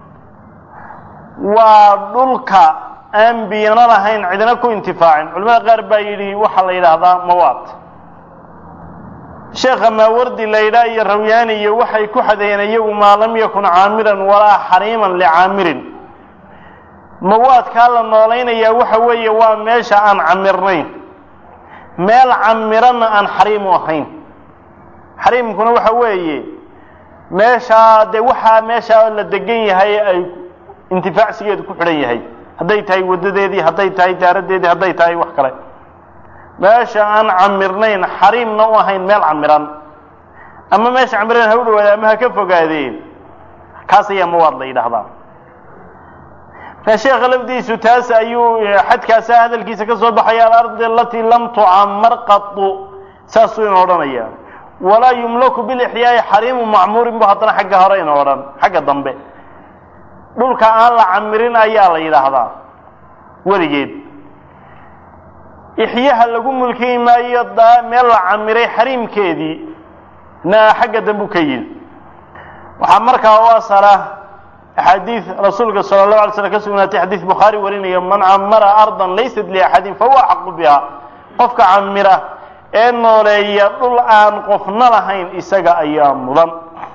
waa dhulka aan biyano lahayn cidina ku intifaacin culimada qaar baa yidhi waxaa la yidhaahdaa mawaad sheekha maawardi laydhaa iyo rawyaani iyo waxay ku xadeeyeen iyagu maa lam yakun caamiran walaa xariiman licaamirin mawaadkaa la noolaynayaa waxa weeye waa meesha aan camirnayn meel camiranna aan xariim u ahayn xariimkuna waxa weeye meeshaa dee waxaa meeshaa la degan yahay ay intifaacsigeedu ku xidhan yahay hadday tahay waddadeedii hadday tahay daaradeedii hadday tahay wax kale meesha aan camirnayn xariimna u ahayn meel camiran ama meesha camiran ha u dhawaada ama ha ka fogaadeen kaas ayaa mawaad la yidhaahdaa markaa sheekha lafdiisu taas ayuu xadkaasa hadalkiisa ka soo baxaya alardi alatii lam tucamar qatu saasuu ina odhanaya walaa yumlaku bilixyaai xariimu macmuurin bu haddana xagga hore ina odhan xagga dambe dhulka aan la camirin ayaa la yidhaahdaa weligeed ixyaha lagu mulkiyi maayo daa meel la camiray xariimkeedii na xagga dambu ka yidhi waxaa markaa u asala axaadiid rasuulka sala allahu alay slam ka sugnaatay xadiid bukhaari warinaya man camara ardan laysat liaxadin fahuwa axaqu biha qofka camira ee nooleeya dhul aan qofna lahayn isaga ayaa mudan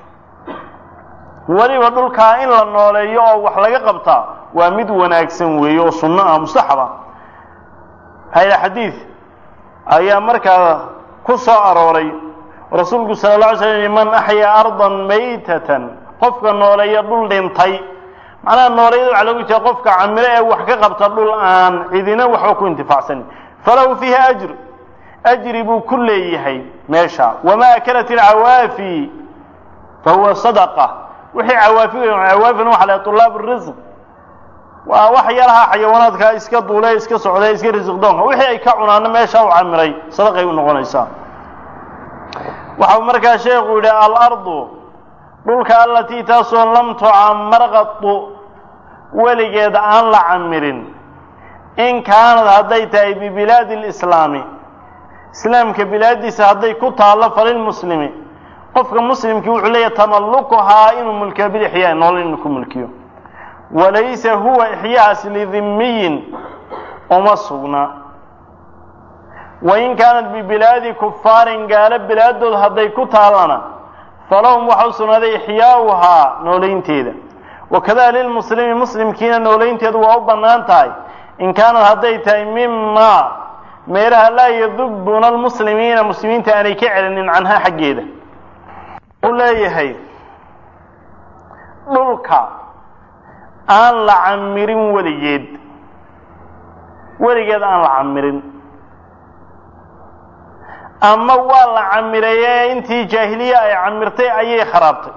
weliba dhulkaa in la nooleeyo oo wax laga qabtaa waa mid wanaagsan weeye oo sunno ah mustaxaba haya xadiid ayaa markaa ku soo arooray rasuulku sala la alay slam man axyaa ardan maytatan qofka nooleeya dhul dhintay macnaha nooleeyada waxa loogu jeeda qofka camiro ee wax ka qabta dhul aan cidina waxba ku intifaacsanin falahu fiiha ajr ajri buu ku leeyahay meesha wamaa akalat ilcawaafi fahuwa sadaqa wixii cawaafi cawaafina waxa lahay طulaab الrisq waa wax yalaha xayawaanaadka iska duule iska socda iska risiq doonka wixii ay ka cunaano meesha u camiray sadaqay u noqonaysaa waxau markaa sheekhu yidhi alardu dhulka alatii taasoo lam tucamar qatu weligeed aan la camirin in kaanad hadday tahay bibilaadi اlislaami islaamka bilaadiisa hadday ku taallo falilmuslimi qofka muslimkii wuxuu leeyahay tamallukuhaa inuu mulkiyo bilixyaa noolin inuu ku mulkiyo walaysa huwa ixyahaas lidimiyin uma sugna wain kaanat bibilaadi kufaarin gaalo bilaadood hadday ku taalana falahum waxa u sugnaaday ixyaauhaa noolaynteeda wakada lilmuslimi muslimkiina noolaynteedu waa u bannaan tahay in kaanad hadday tahay mima meelaha laa yadubuna almuslimiina muslimiinta aanay ka celinin canhaa xaggeeda u leeyahay dhulka aan la camirin weligeed weligeed aan la camirin ama waa la camireeye intii jaahiliya ay camirtay ayay kharaabtay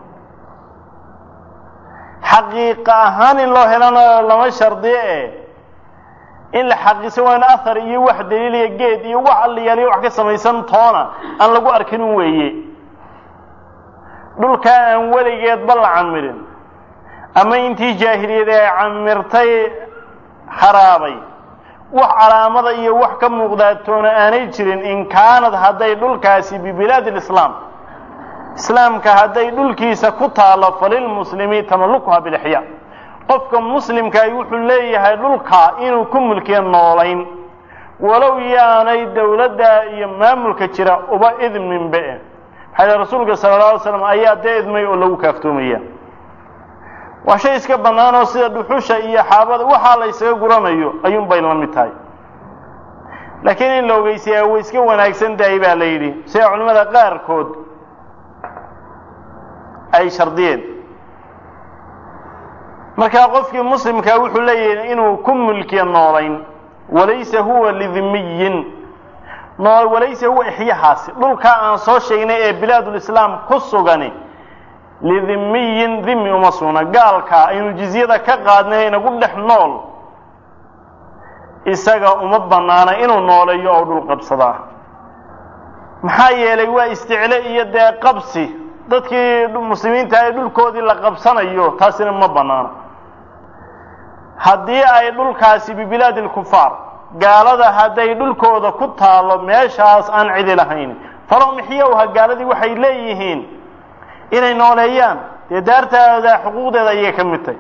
xaqiiqa ahaan in loo helana lama shardiyo e in la xaqiisan waa in ahar iyo wax daliiliya geed iyo wax alliyaaliyo wax ka samaysan toona aan lagu arkinin weeye dhulkaa aan weligeedba la camirin ama intii jaahiliyad ay camirtay kharaabay wax calaamada iyo wax ka muuqdaatoona aanay jirin in kaanad hadday dhulkaasi bibilaadi lislaam islaamka hadday dhulkiisa ku taalo falilmuslimi tamallukuha bilixyaa qofka muslimkaay wuxuu leeyahay dhulka inuu ku mulkiyo noolayn walow yaanay dowladda iyo maamulka jira uba idminbe maxaa yidhi rasuulka sala alla alay slam ayaa dee idmay oo lagu kaaftoomaya waa shay iska bannaan oo sida dhuxusha iyo xaabada waxaa la ysaga guranayo ayuun bay la mid tahay laakiin in la ogeysiyaa way iska wanaagsan tahay baa la yidhi sida culimmada qaarkood ay shardiyeen markaa qofkii muslimkaa wuxuu leeyahay inuu ku mulkiyo noolayn walaysa huwa lidimiyin nool walaysa huwa ixyahaasi dhulkaa aan soo sheegnay ee bilaadulislaam ku sugani lidimiyin dimi uma sugna gaalka aynu jizyada ka qaadnay inagu dhex nool isaga uma bannaana inuu nooleeyo oo dhul qabsadaa maxaa yeelay waa isticle iyo dee qabsi dadkii muslimiinta ee dhulkoodii la qabsanayo taasina ma bannaano haddii ay dhulkaasi bibilaadi lkufaar gaalada hadday dhulkooda ku taalo meeshaas aan cidi lahayn falahum ixyowha gaaladii waxay leeyihiin inay nooleeyaan dee daartaada xuquuqdeeda ayay ka mid tahay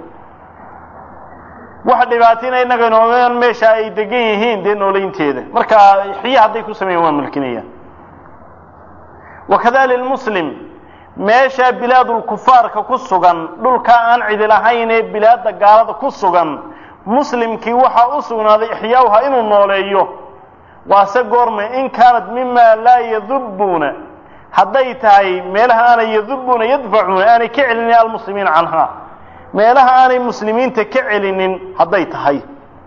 wax dhibaatina innaga nooleeyaan meesha ay degan yihiin dee nooleynteeda marka ixya hadday ku sameeyaan waa mulkinayaan wakada lilmuslim meesha bilaadulkufaarka ku sugan dhulka aan cidi lahayn ee bilaadda gaalada ku sugan muslimkii waxaa u sugnaaday ixyaauha inuu nooleeyo waase goorme in kaanat mima laa yadubuuna hadday tahay meelaha aanay yadubuuna yadfacuuna aanay ka celinin almuslimiina canhaa meelaha aanay muslimiinta ka celinin hadday tahay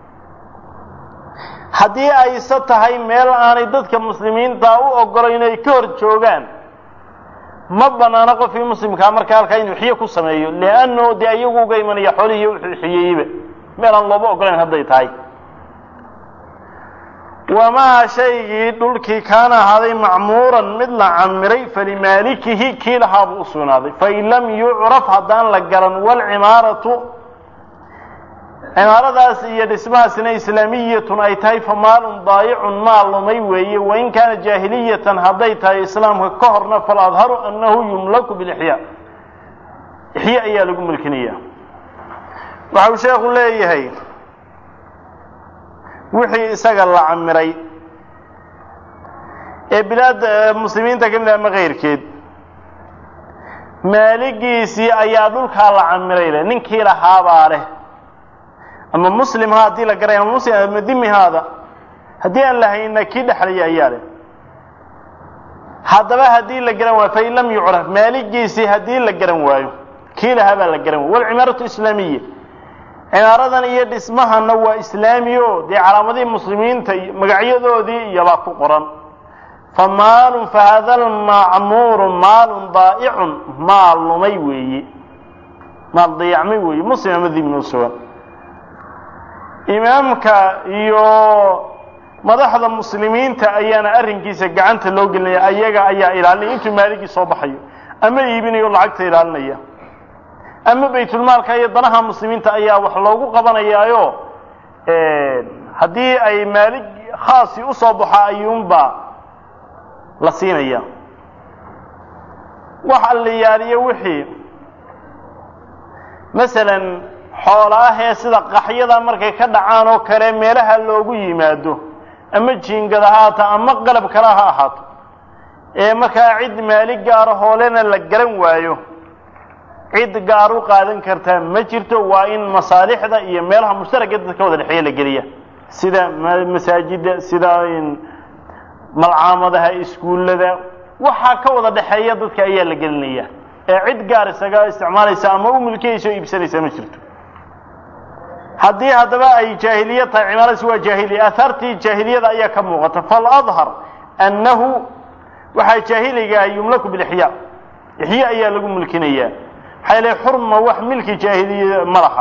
haddii ayse tahay meel aanay dadka muslimiinta u ogolayn ay ka hor joogaan ma banaano qofkii muslimkaa marka halkaa inuu xiyo ku sameeyo lianno dee iyagu uga imanaya xoolihii wuxuu xiyeyeyba meel aan looba ogolayn hadday tahay wamaa shaygii dhulkii kaana ahaaday macmuuran mid la camiray falimaalikihi kii lahaabuu u sugnaaday fain lam yucraf haddaan la garan walcimaaratu cimaaradaas iyo dhismahaasina islaamiyatun ay tahay fa maalun daayicun maal lumay weeye wain kaana jaahiliyatan hadday tahay islaamka ka horna faladharu annahu yumlaku bilixyaa ixya ayaa lagu mulkinaya waxa uu sheekhu leeyahay wixii isaga la camiray ee bilaad muslimiinta ka mid ah ama keyrkeed maaligiisii ayaa dhulkaa la camiray leh ninkii lahaabaa leh ama muslim ha haddii la garay ama muslim ama dimi haada haddii aan lahayna kii dhexlaya ayaa leh haddaba haddii la garan waayo fain lam yucraf maaligiisii haddii la garan waayo kii lahaa baa la garan waayo walcimaaratu islaamiya cimaaradan iyo dhismahana waa islaami o dee calaamadihii muslimiinta magacyadoodii iyobaa ku qoran fa maalun fa hada almacmuuru maalun daa'icun maal lumay weeye maal dayacmay weeye muslim ama dibnoo sugan imaamka iyo madaxda muslimiinta ayaana arrinkiisa gacanta loo gelinaya ayaga ayaa ilaalinaya intuu maaligii soo baxayo ama iibinayo lacagta ilaalinaya ama baytulmaalka iyo danaha muslimiinta ayaa wax loogu qabanayaayo haddii ay maalig khaasi u soo baxo ayuunbaa la siinaya wax alliyaaliyo wixii masalan xoola ah ee sida qaxyada markay ka dhacaan oo kale meelaha loogu yimaado ama jiingada ha ahaato ama qalab kale ha ahaato ee markaa cid maali gaaro hoolena la garan waayo cid gaar u qaadan kartaa ma jirto waa in masaalixda iyo meelaha mushtaraka dadka wada dhexeeya la geliya sida masaajida sida malcaamadaha iskuullada waxaa ka wada dhexeeya dadka ayaa la gelinaya ee cid gaar isaga isticmaalaysa ama u milkiyaysa o iibsanaysa ma jirto haddii haddaba ay jaahiliya tahay cimaaradiisi waa jaahiliya ahaartii jaahiliyada ayaa ka muuqata faladhar annahu waxaa jaahiligaa yumlaku bilixyaa ixya ayaa lagu mulkinayaa maxaa ilahy xurma wax milki jaahiliya ma laha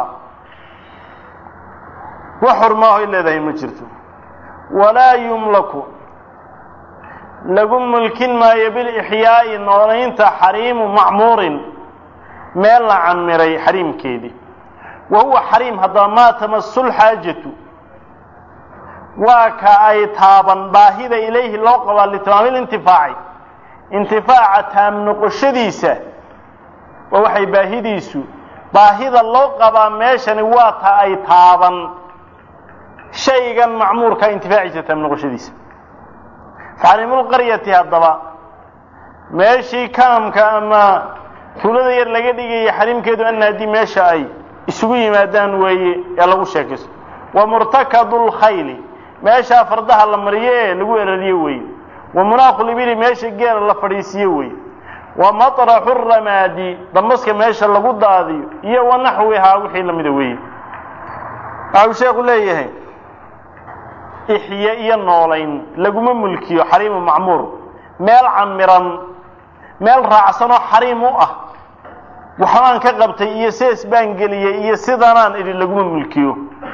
wax xurmaaho ay leedahay ma jirto walaa yumlaku lagu mulkin maayo bilixyaa'i noolaynta xariimu macmuurin meel la camiray xariimkeedii wa huwa xariim haddaba maa tamasul xaajatu waa ka ay taaban baahida ilayhi loo qabaa litamaamil intifaaci intifaaca taam noqoshadiisa waa waxay baahidiisu baahida loo qabaa meeshani waa ta ay taaban shaygan macmuurka intifaaciisa taam noqoshadiisa faxariimulqaryati haddaba meeshii kaamka ama tuulada yar laga dhigaya xariimkeedu ana haddii meesha ay isugu yimaadaan weeye ee lagu sheekaysto wa murtakadu lkhayli meeshaa fardaha la mariyo ee lagu erariyo weeye wa munaaqu libili meesha geela la fadhiisiyo weeye wa maطraxu ramaadi dambaska meesha lagu daadiyo iyo wa naxwihaa wixii lamida weeye waxau sheekhu leeyahay ixye iyo noolayn laguma mulkiyo xariimu macmuur meel camiran meel raacsan oo xariim u ah waxbaan ka qabtay iyo sees baan geliyey iyo sidanaan idhi laguma mulkiyo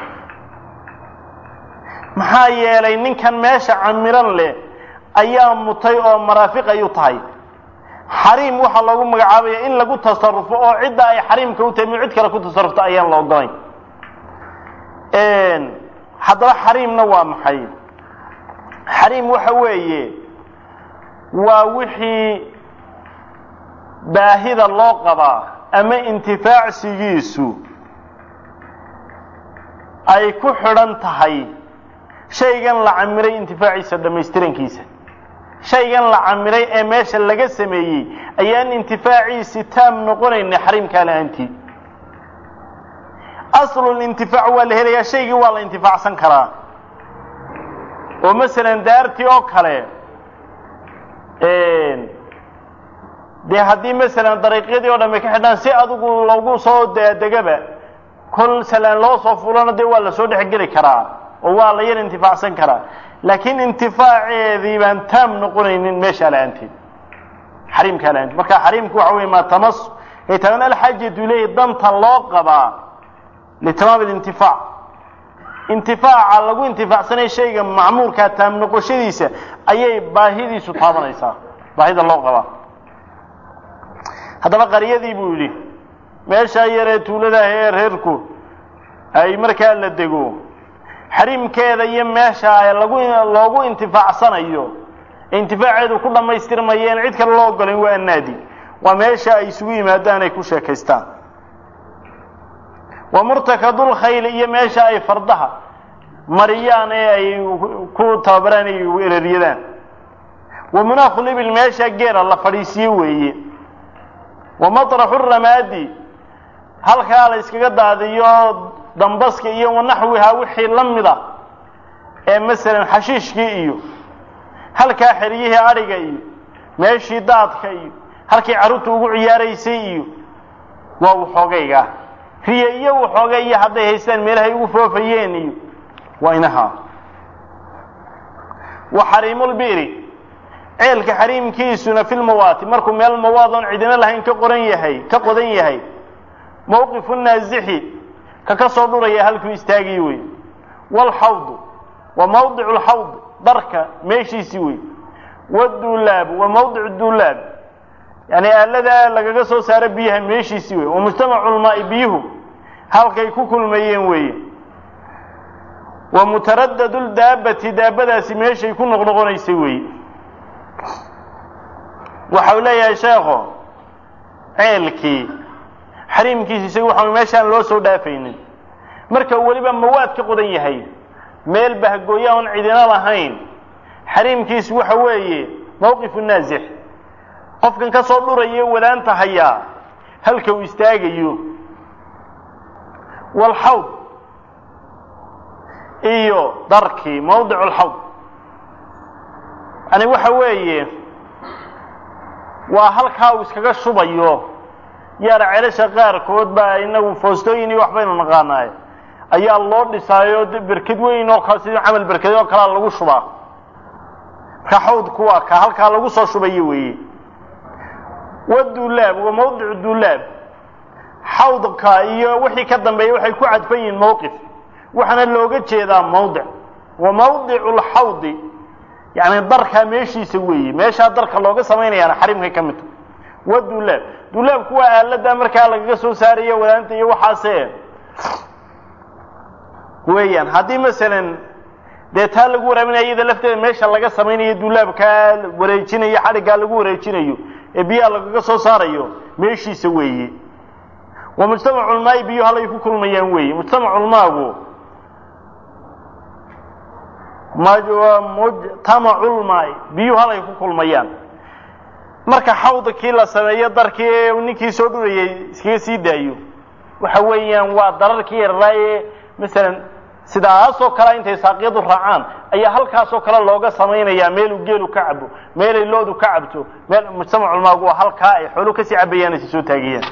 maxaa yeelay ninkan meesha camiran leh ayaa mutay oo maraafiq ayu tahay xariim waxaa loogu magacaabaya in lagu tasarufo oo cidda ay xariimka u tahay mi cid kale ku tasarufta ayaan la ogolayn haddaba xariimna waa maxay xariim waxa weeye waa wixii baahida loo qabaa ama intifaacsigiisu ay ku xidhan tahay shaygan la camiray intifaaciisa dhammaystirankiisa shaygan la camiray ee meesha laga sameeyey ayaan intifaaciisi taam noqonayna xariimkaa la-aantii aslulintifaac waa la helayaa shaygii waa la intifaacsan karaa oo masalan daartii oo kale dee haddii masalan dariiqyadii o dhan bay ka xidhaan si adigu lagu soo daadegaba kol salaan loo soo fulana dee waa la soo dhexgeli karaa oo waa la yar intifaacsan karaa laakiin intifaaceedii baan taam noqonaynin meeshaa la-aanteed xariimkaa la-aanteed marka xariimku waxa wey maa tamas ay taban alxaajatu ilayhi danta loo qabaa litamaam alintifaac intifaaca lagu intifaacsanaya shayga macmuurkaa taam noqoshadiisa ayay baahidiisu taabanaysaa baahida loo qabaa haddaba qaryadii buu yidhi meeshaa yaree tuuladaah ee reerku ay markaa la dego xariimkeeda iyo meesha lagu loogu intifaacsanayo ee intifaaceedu ku dhammaystirmaya in cid kale loo ogolayn waa annaadi waa meesha ay isugu yimaadaan ay ku sheekaystaan wa murtakadulkhayli iyo meesha ay fardaha mariyaan ee ay ku tababaraan ay erariyadaan wa munaakhu libil meesha geela la fadhiisiyo weeye wa maطraxu ramaadi halkaa la iskaga daadiyo dambaska iyo wanaxwihaa wixii la mida ee masalan xashiishkii iyo halkaa xeryihii adhiga iyo meeshii daadka iyo halkii carruurta ugu ciyaaraysay iyo waa waxoogayga riye iyo waxoogay iyo hadday haystaan meelahay ugu foofayeen iyo waa inahaa wa xariimulbi'ri ceelka xariimkiisuna fi lmawaati markuu meel mawaad oon cidina lahayn ka qoran yahay ka qodan yahay mawqifu naasixi ka ka soo dhuraya halkuu istaagay wey waalxawdu wa mawdicu lxawd darka meeshiisii wey waduulaabu wa mawdicu duulaab yani aaladaa lagaga soo saaro biyaha meeshiisii wey wa mujtamacu lmaai biyuhu halkay ku kulmayeen weeye wa mutaradadu ldaabati daabadaasi meeshay ku noqnoqonaysay weeye waxau leeyahay sheekho ceelkii xariimkiisa isaga waxa meeshaan loo soo dhaafaynin marka weliba mawaad ka qodan yahay meel bahgooya oon cidina lahayn xariimkiisu waxa weeye mawqifu naasix qofkan ka soo dhuraya wadaanta hayaa halka uu istaagayo walxawd iyo darkii mawdicu lxawd yani waxa weeye waa halkaa uu iskaga shubayo yaara celasha qaarkood baa inagu foostooyin iyo waxbaynu naqaanaay ayaa loo dhisaayo berked weyn oo kale sidii camal berked oo kalea lagu shubaa marka xawdku waa ka halkaa lagu soo shubayo weeye waduulaab waa mawdicu duulaab xawdka iyo wixii ka dambeeya waxay ku cadfan yihiin mawqif waxaana looga jeedaa mawdic wa mawdicu lxawdi yani darkaa meeshiisa weeye meeshaa darka looga samaynayaana xarimkay ka midta waa duulaab duulaabku waa aalada markaa lagaga soo saarayo wadaanta iyo waxaase weeyaan haddii masalan dee taa lagu waraabinaya iyada lafteeda meesha laga samaynayo duulaabkaa wareejinayo xadhiggaa lagu wareejinayo ee biyaha lagaga soo saarayo meeshiisa weeye waa mujtamaculmaayi biyo halay ku kulmayaan weeye mujtamaculmaagu mujtamaculmaayi biyuhu halay ku kulmayaan marka xawda kii la sameeyo darkii ee ninkii soo dhurayay iskaga sii daayo waxa weeyaan waa dararkii yarraa ee masalan sidaasoo kale intay saaqyadu raacaan ayaa halkaasoo kale looga samaynayaa meeluu geelu ka cabo meelay loodu ka cabto meel mujtamaculmaagu waa halkaa ay xoolu kasii cabayaan aysa soo taagayaan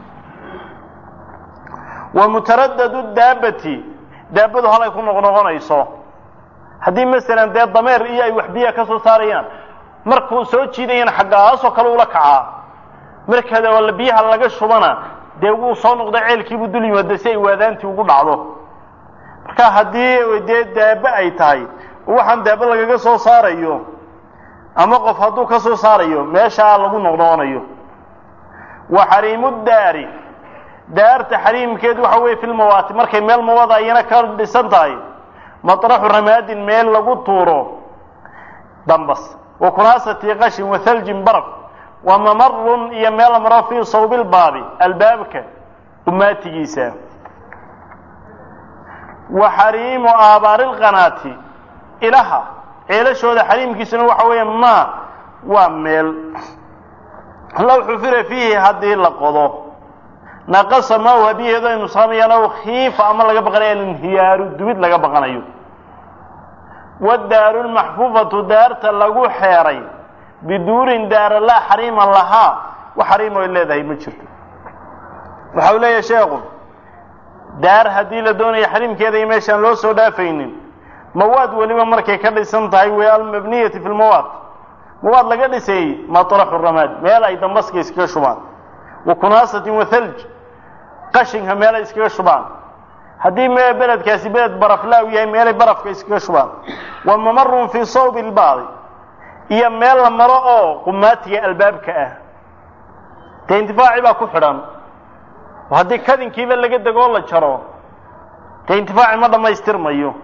wa mutaradadu daabati daabadu halay ku noqnoqonayso haddii masalan dee dameer iyo ay wax biyaha ka soo saarayaan markuu soo jiidayana xaggaasoo kale ula kacaa marka biyaha laga shubana dee wuu soo noqda ceelkiibuu dul yimaado si ay waadaantii ugu dhacdo marka haddii dee daaba ay tahay waxaan daaba lagaga soo saarayo ama qof hadduu ka soo saarayo meeshaa lagu noqnoqonayo wa xariimu daari daarta xariimkeedu waxa weeye fi lmawaati markay meel mawada ayana ka dhisan tahay maطraxu ramaadin meel lagu tuuro dambas wa kunaasati qashin wa haljin baraf wa mamarun iyo meel la maro fii sawbi lbaabi albaabka umaatigiisa wa xariimu aabaari lqanaati ilaha ceelashooda xariimkiisuna waxa weeye ma waa meel low xufira fiihi haddii la qodo naqasa maahu habiyeedo ay nusqamayaan ow khiifa ama laga baqanayo alinhiyaaru dumid laga baqanayo wadaaru lmaxfuufatu daarta lagu xeeray biduurin daara laa xariima lahaa wax xariim oy leedahay ma jirto waxa uu leeyahay sheekhu daar haddii la doonayo xariimkeeda iyo meeshaan loo soo dhaafaynin mawaad weliba markay ka dhisan tahay wey almabniyati fi lmawaad mawaad laga dhisayey maطraxu ramaad meel ay dambaska iskaga shubaan wa kunaasatin wa thalj qashinka meel ay iskaga shubaan haddii me beledkaasi beled baraflaaw yahay meelay barafka iskaga shubaan wa mamarun fii sawbi lbaadi iyo meel la maro oo qumaatiga albaabka ah dee intifaaci baa ku xidhan oo haddii kadinkiiba laga degoo la jaro dee intifaaci ma dhammaystirmayo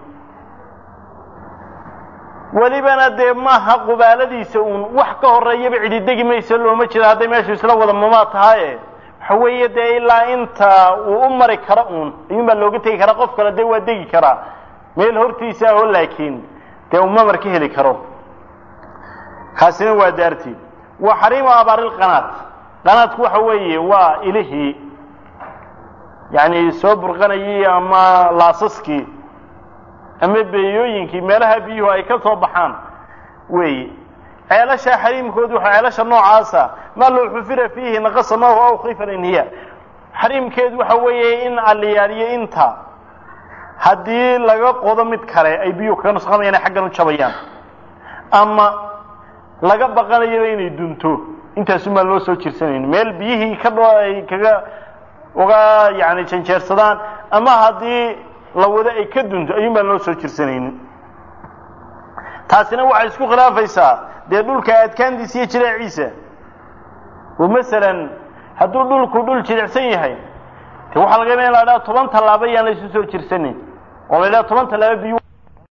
welibana dee maaha qubaaladiisa uun wax ka horeeyaba cididegi mayso looma jiro hadday meeshu isla wada mamaa tahaye waxa weeye dee ilaa inta uu u mari karo uun ayuunbaa looga tegi karaa qof kale dee waa degi karaa meel hortiisa aho laakiin dee uu mamar ka heli karo kaasina waa daartii wa xariimu abaariilqanaat qanaadku waxa weeye waa ilihii yacni soo burqanayay ama laasaskii ama beeyooyinkii meelaha biyuhu ay ka soo baxaan weeye ceelasha xariimkoodu waxa ceelasha noocaasa maa loo xufira fiihi naqasa maahu aw khiifa inhiya xariimkeedu waxa weeye in aliyaaliyo inta haddii laga qodo mid kale ay biyuhu kaga nusqamayaan ay xaggan u jabayaan ama laga baqanayaba inay dunto intaasumaan loo soo jirsanayn meel biyihii ka dho ay kaga uga yani janjeersadaan ama haddii la wado ay ka dunto ayuun baan loo soo jirsanaynin taasina waxay isku khilaafaysaa dee dhulka adkaantiisa iyo jileeciisa oo masalan hadduu dhulku dhul jilicsan yahay de waxaa laga yaaba in la dhaha toban tallaaba yaan laysu soo jirsanin oo la idhaha toban tallaaba biyu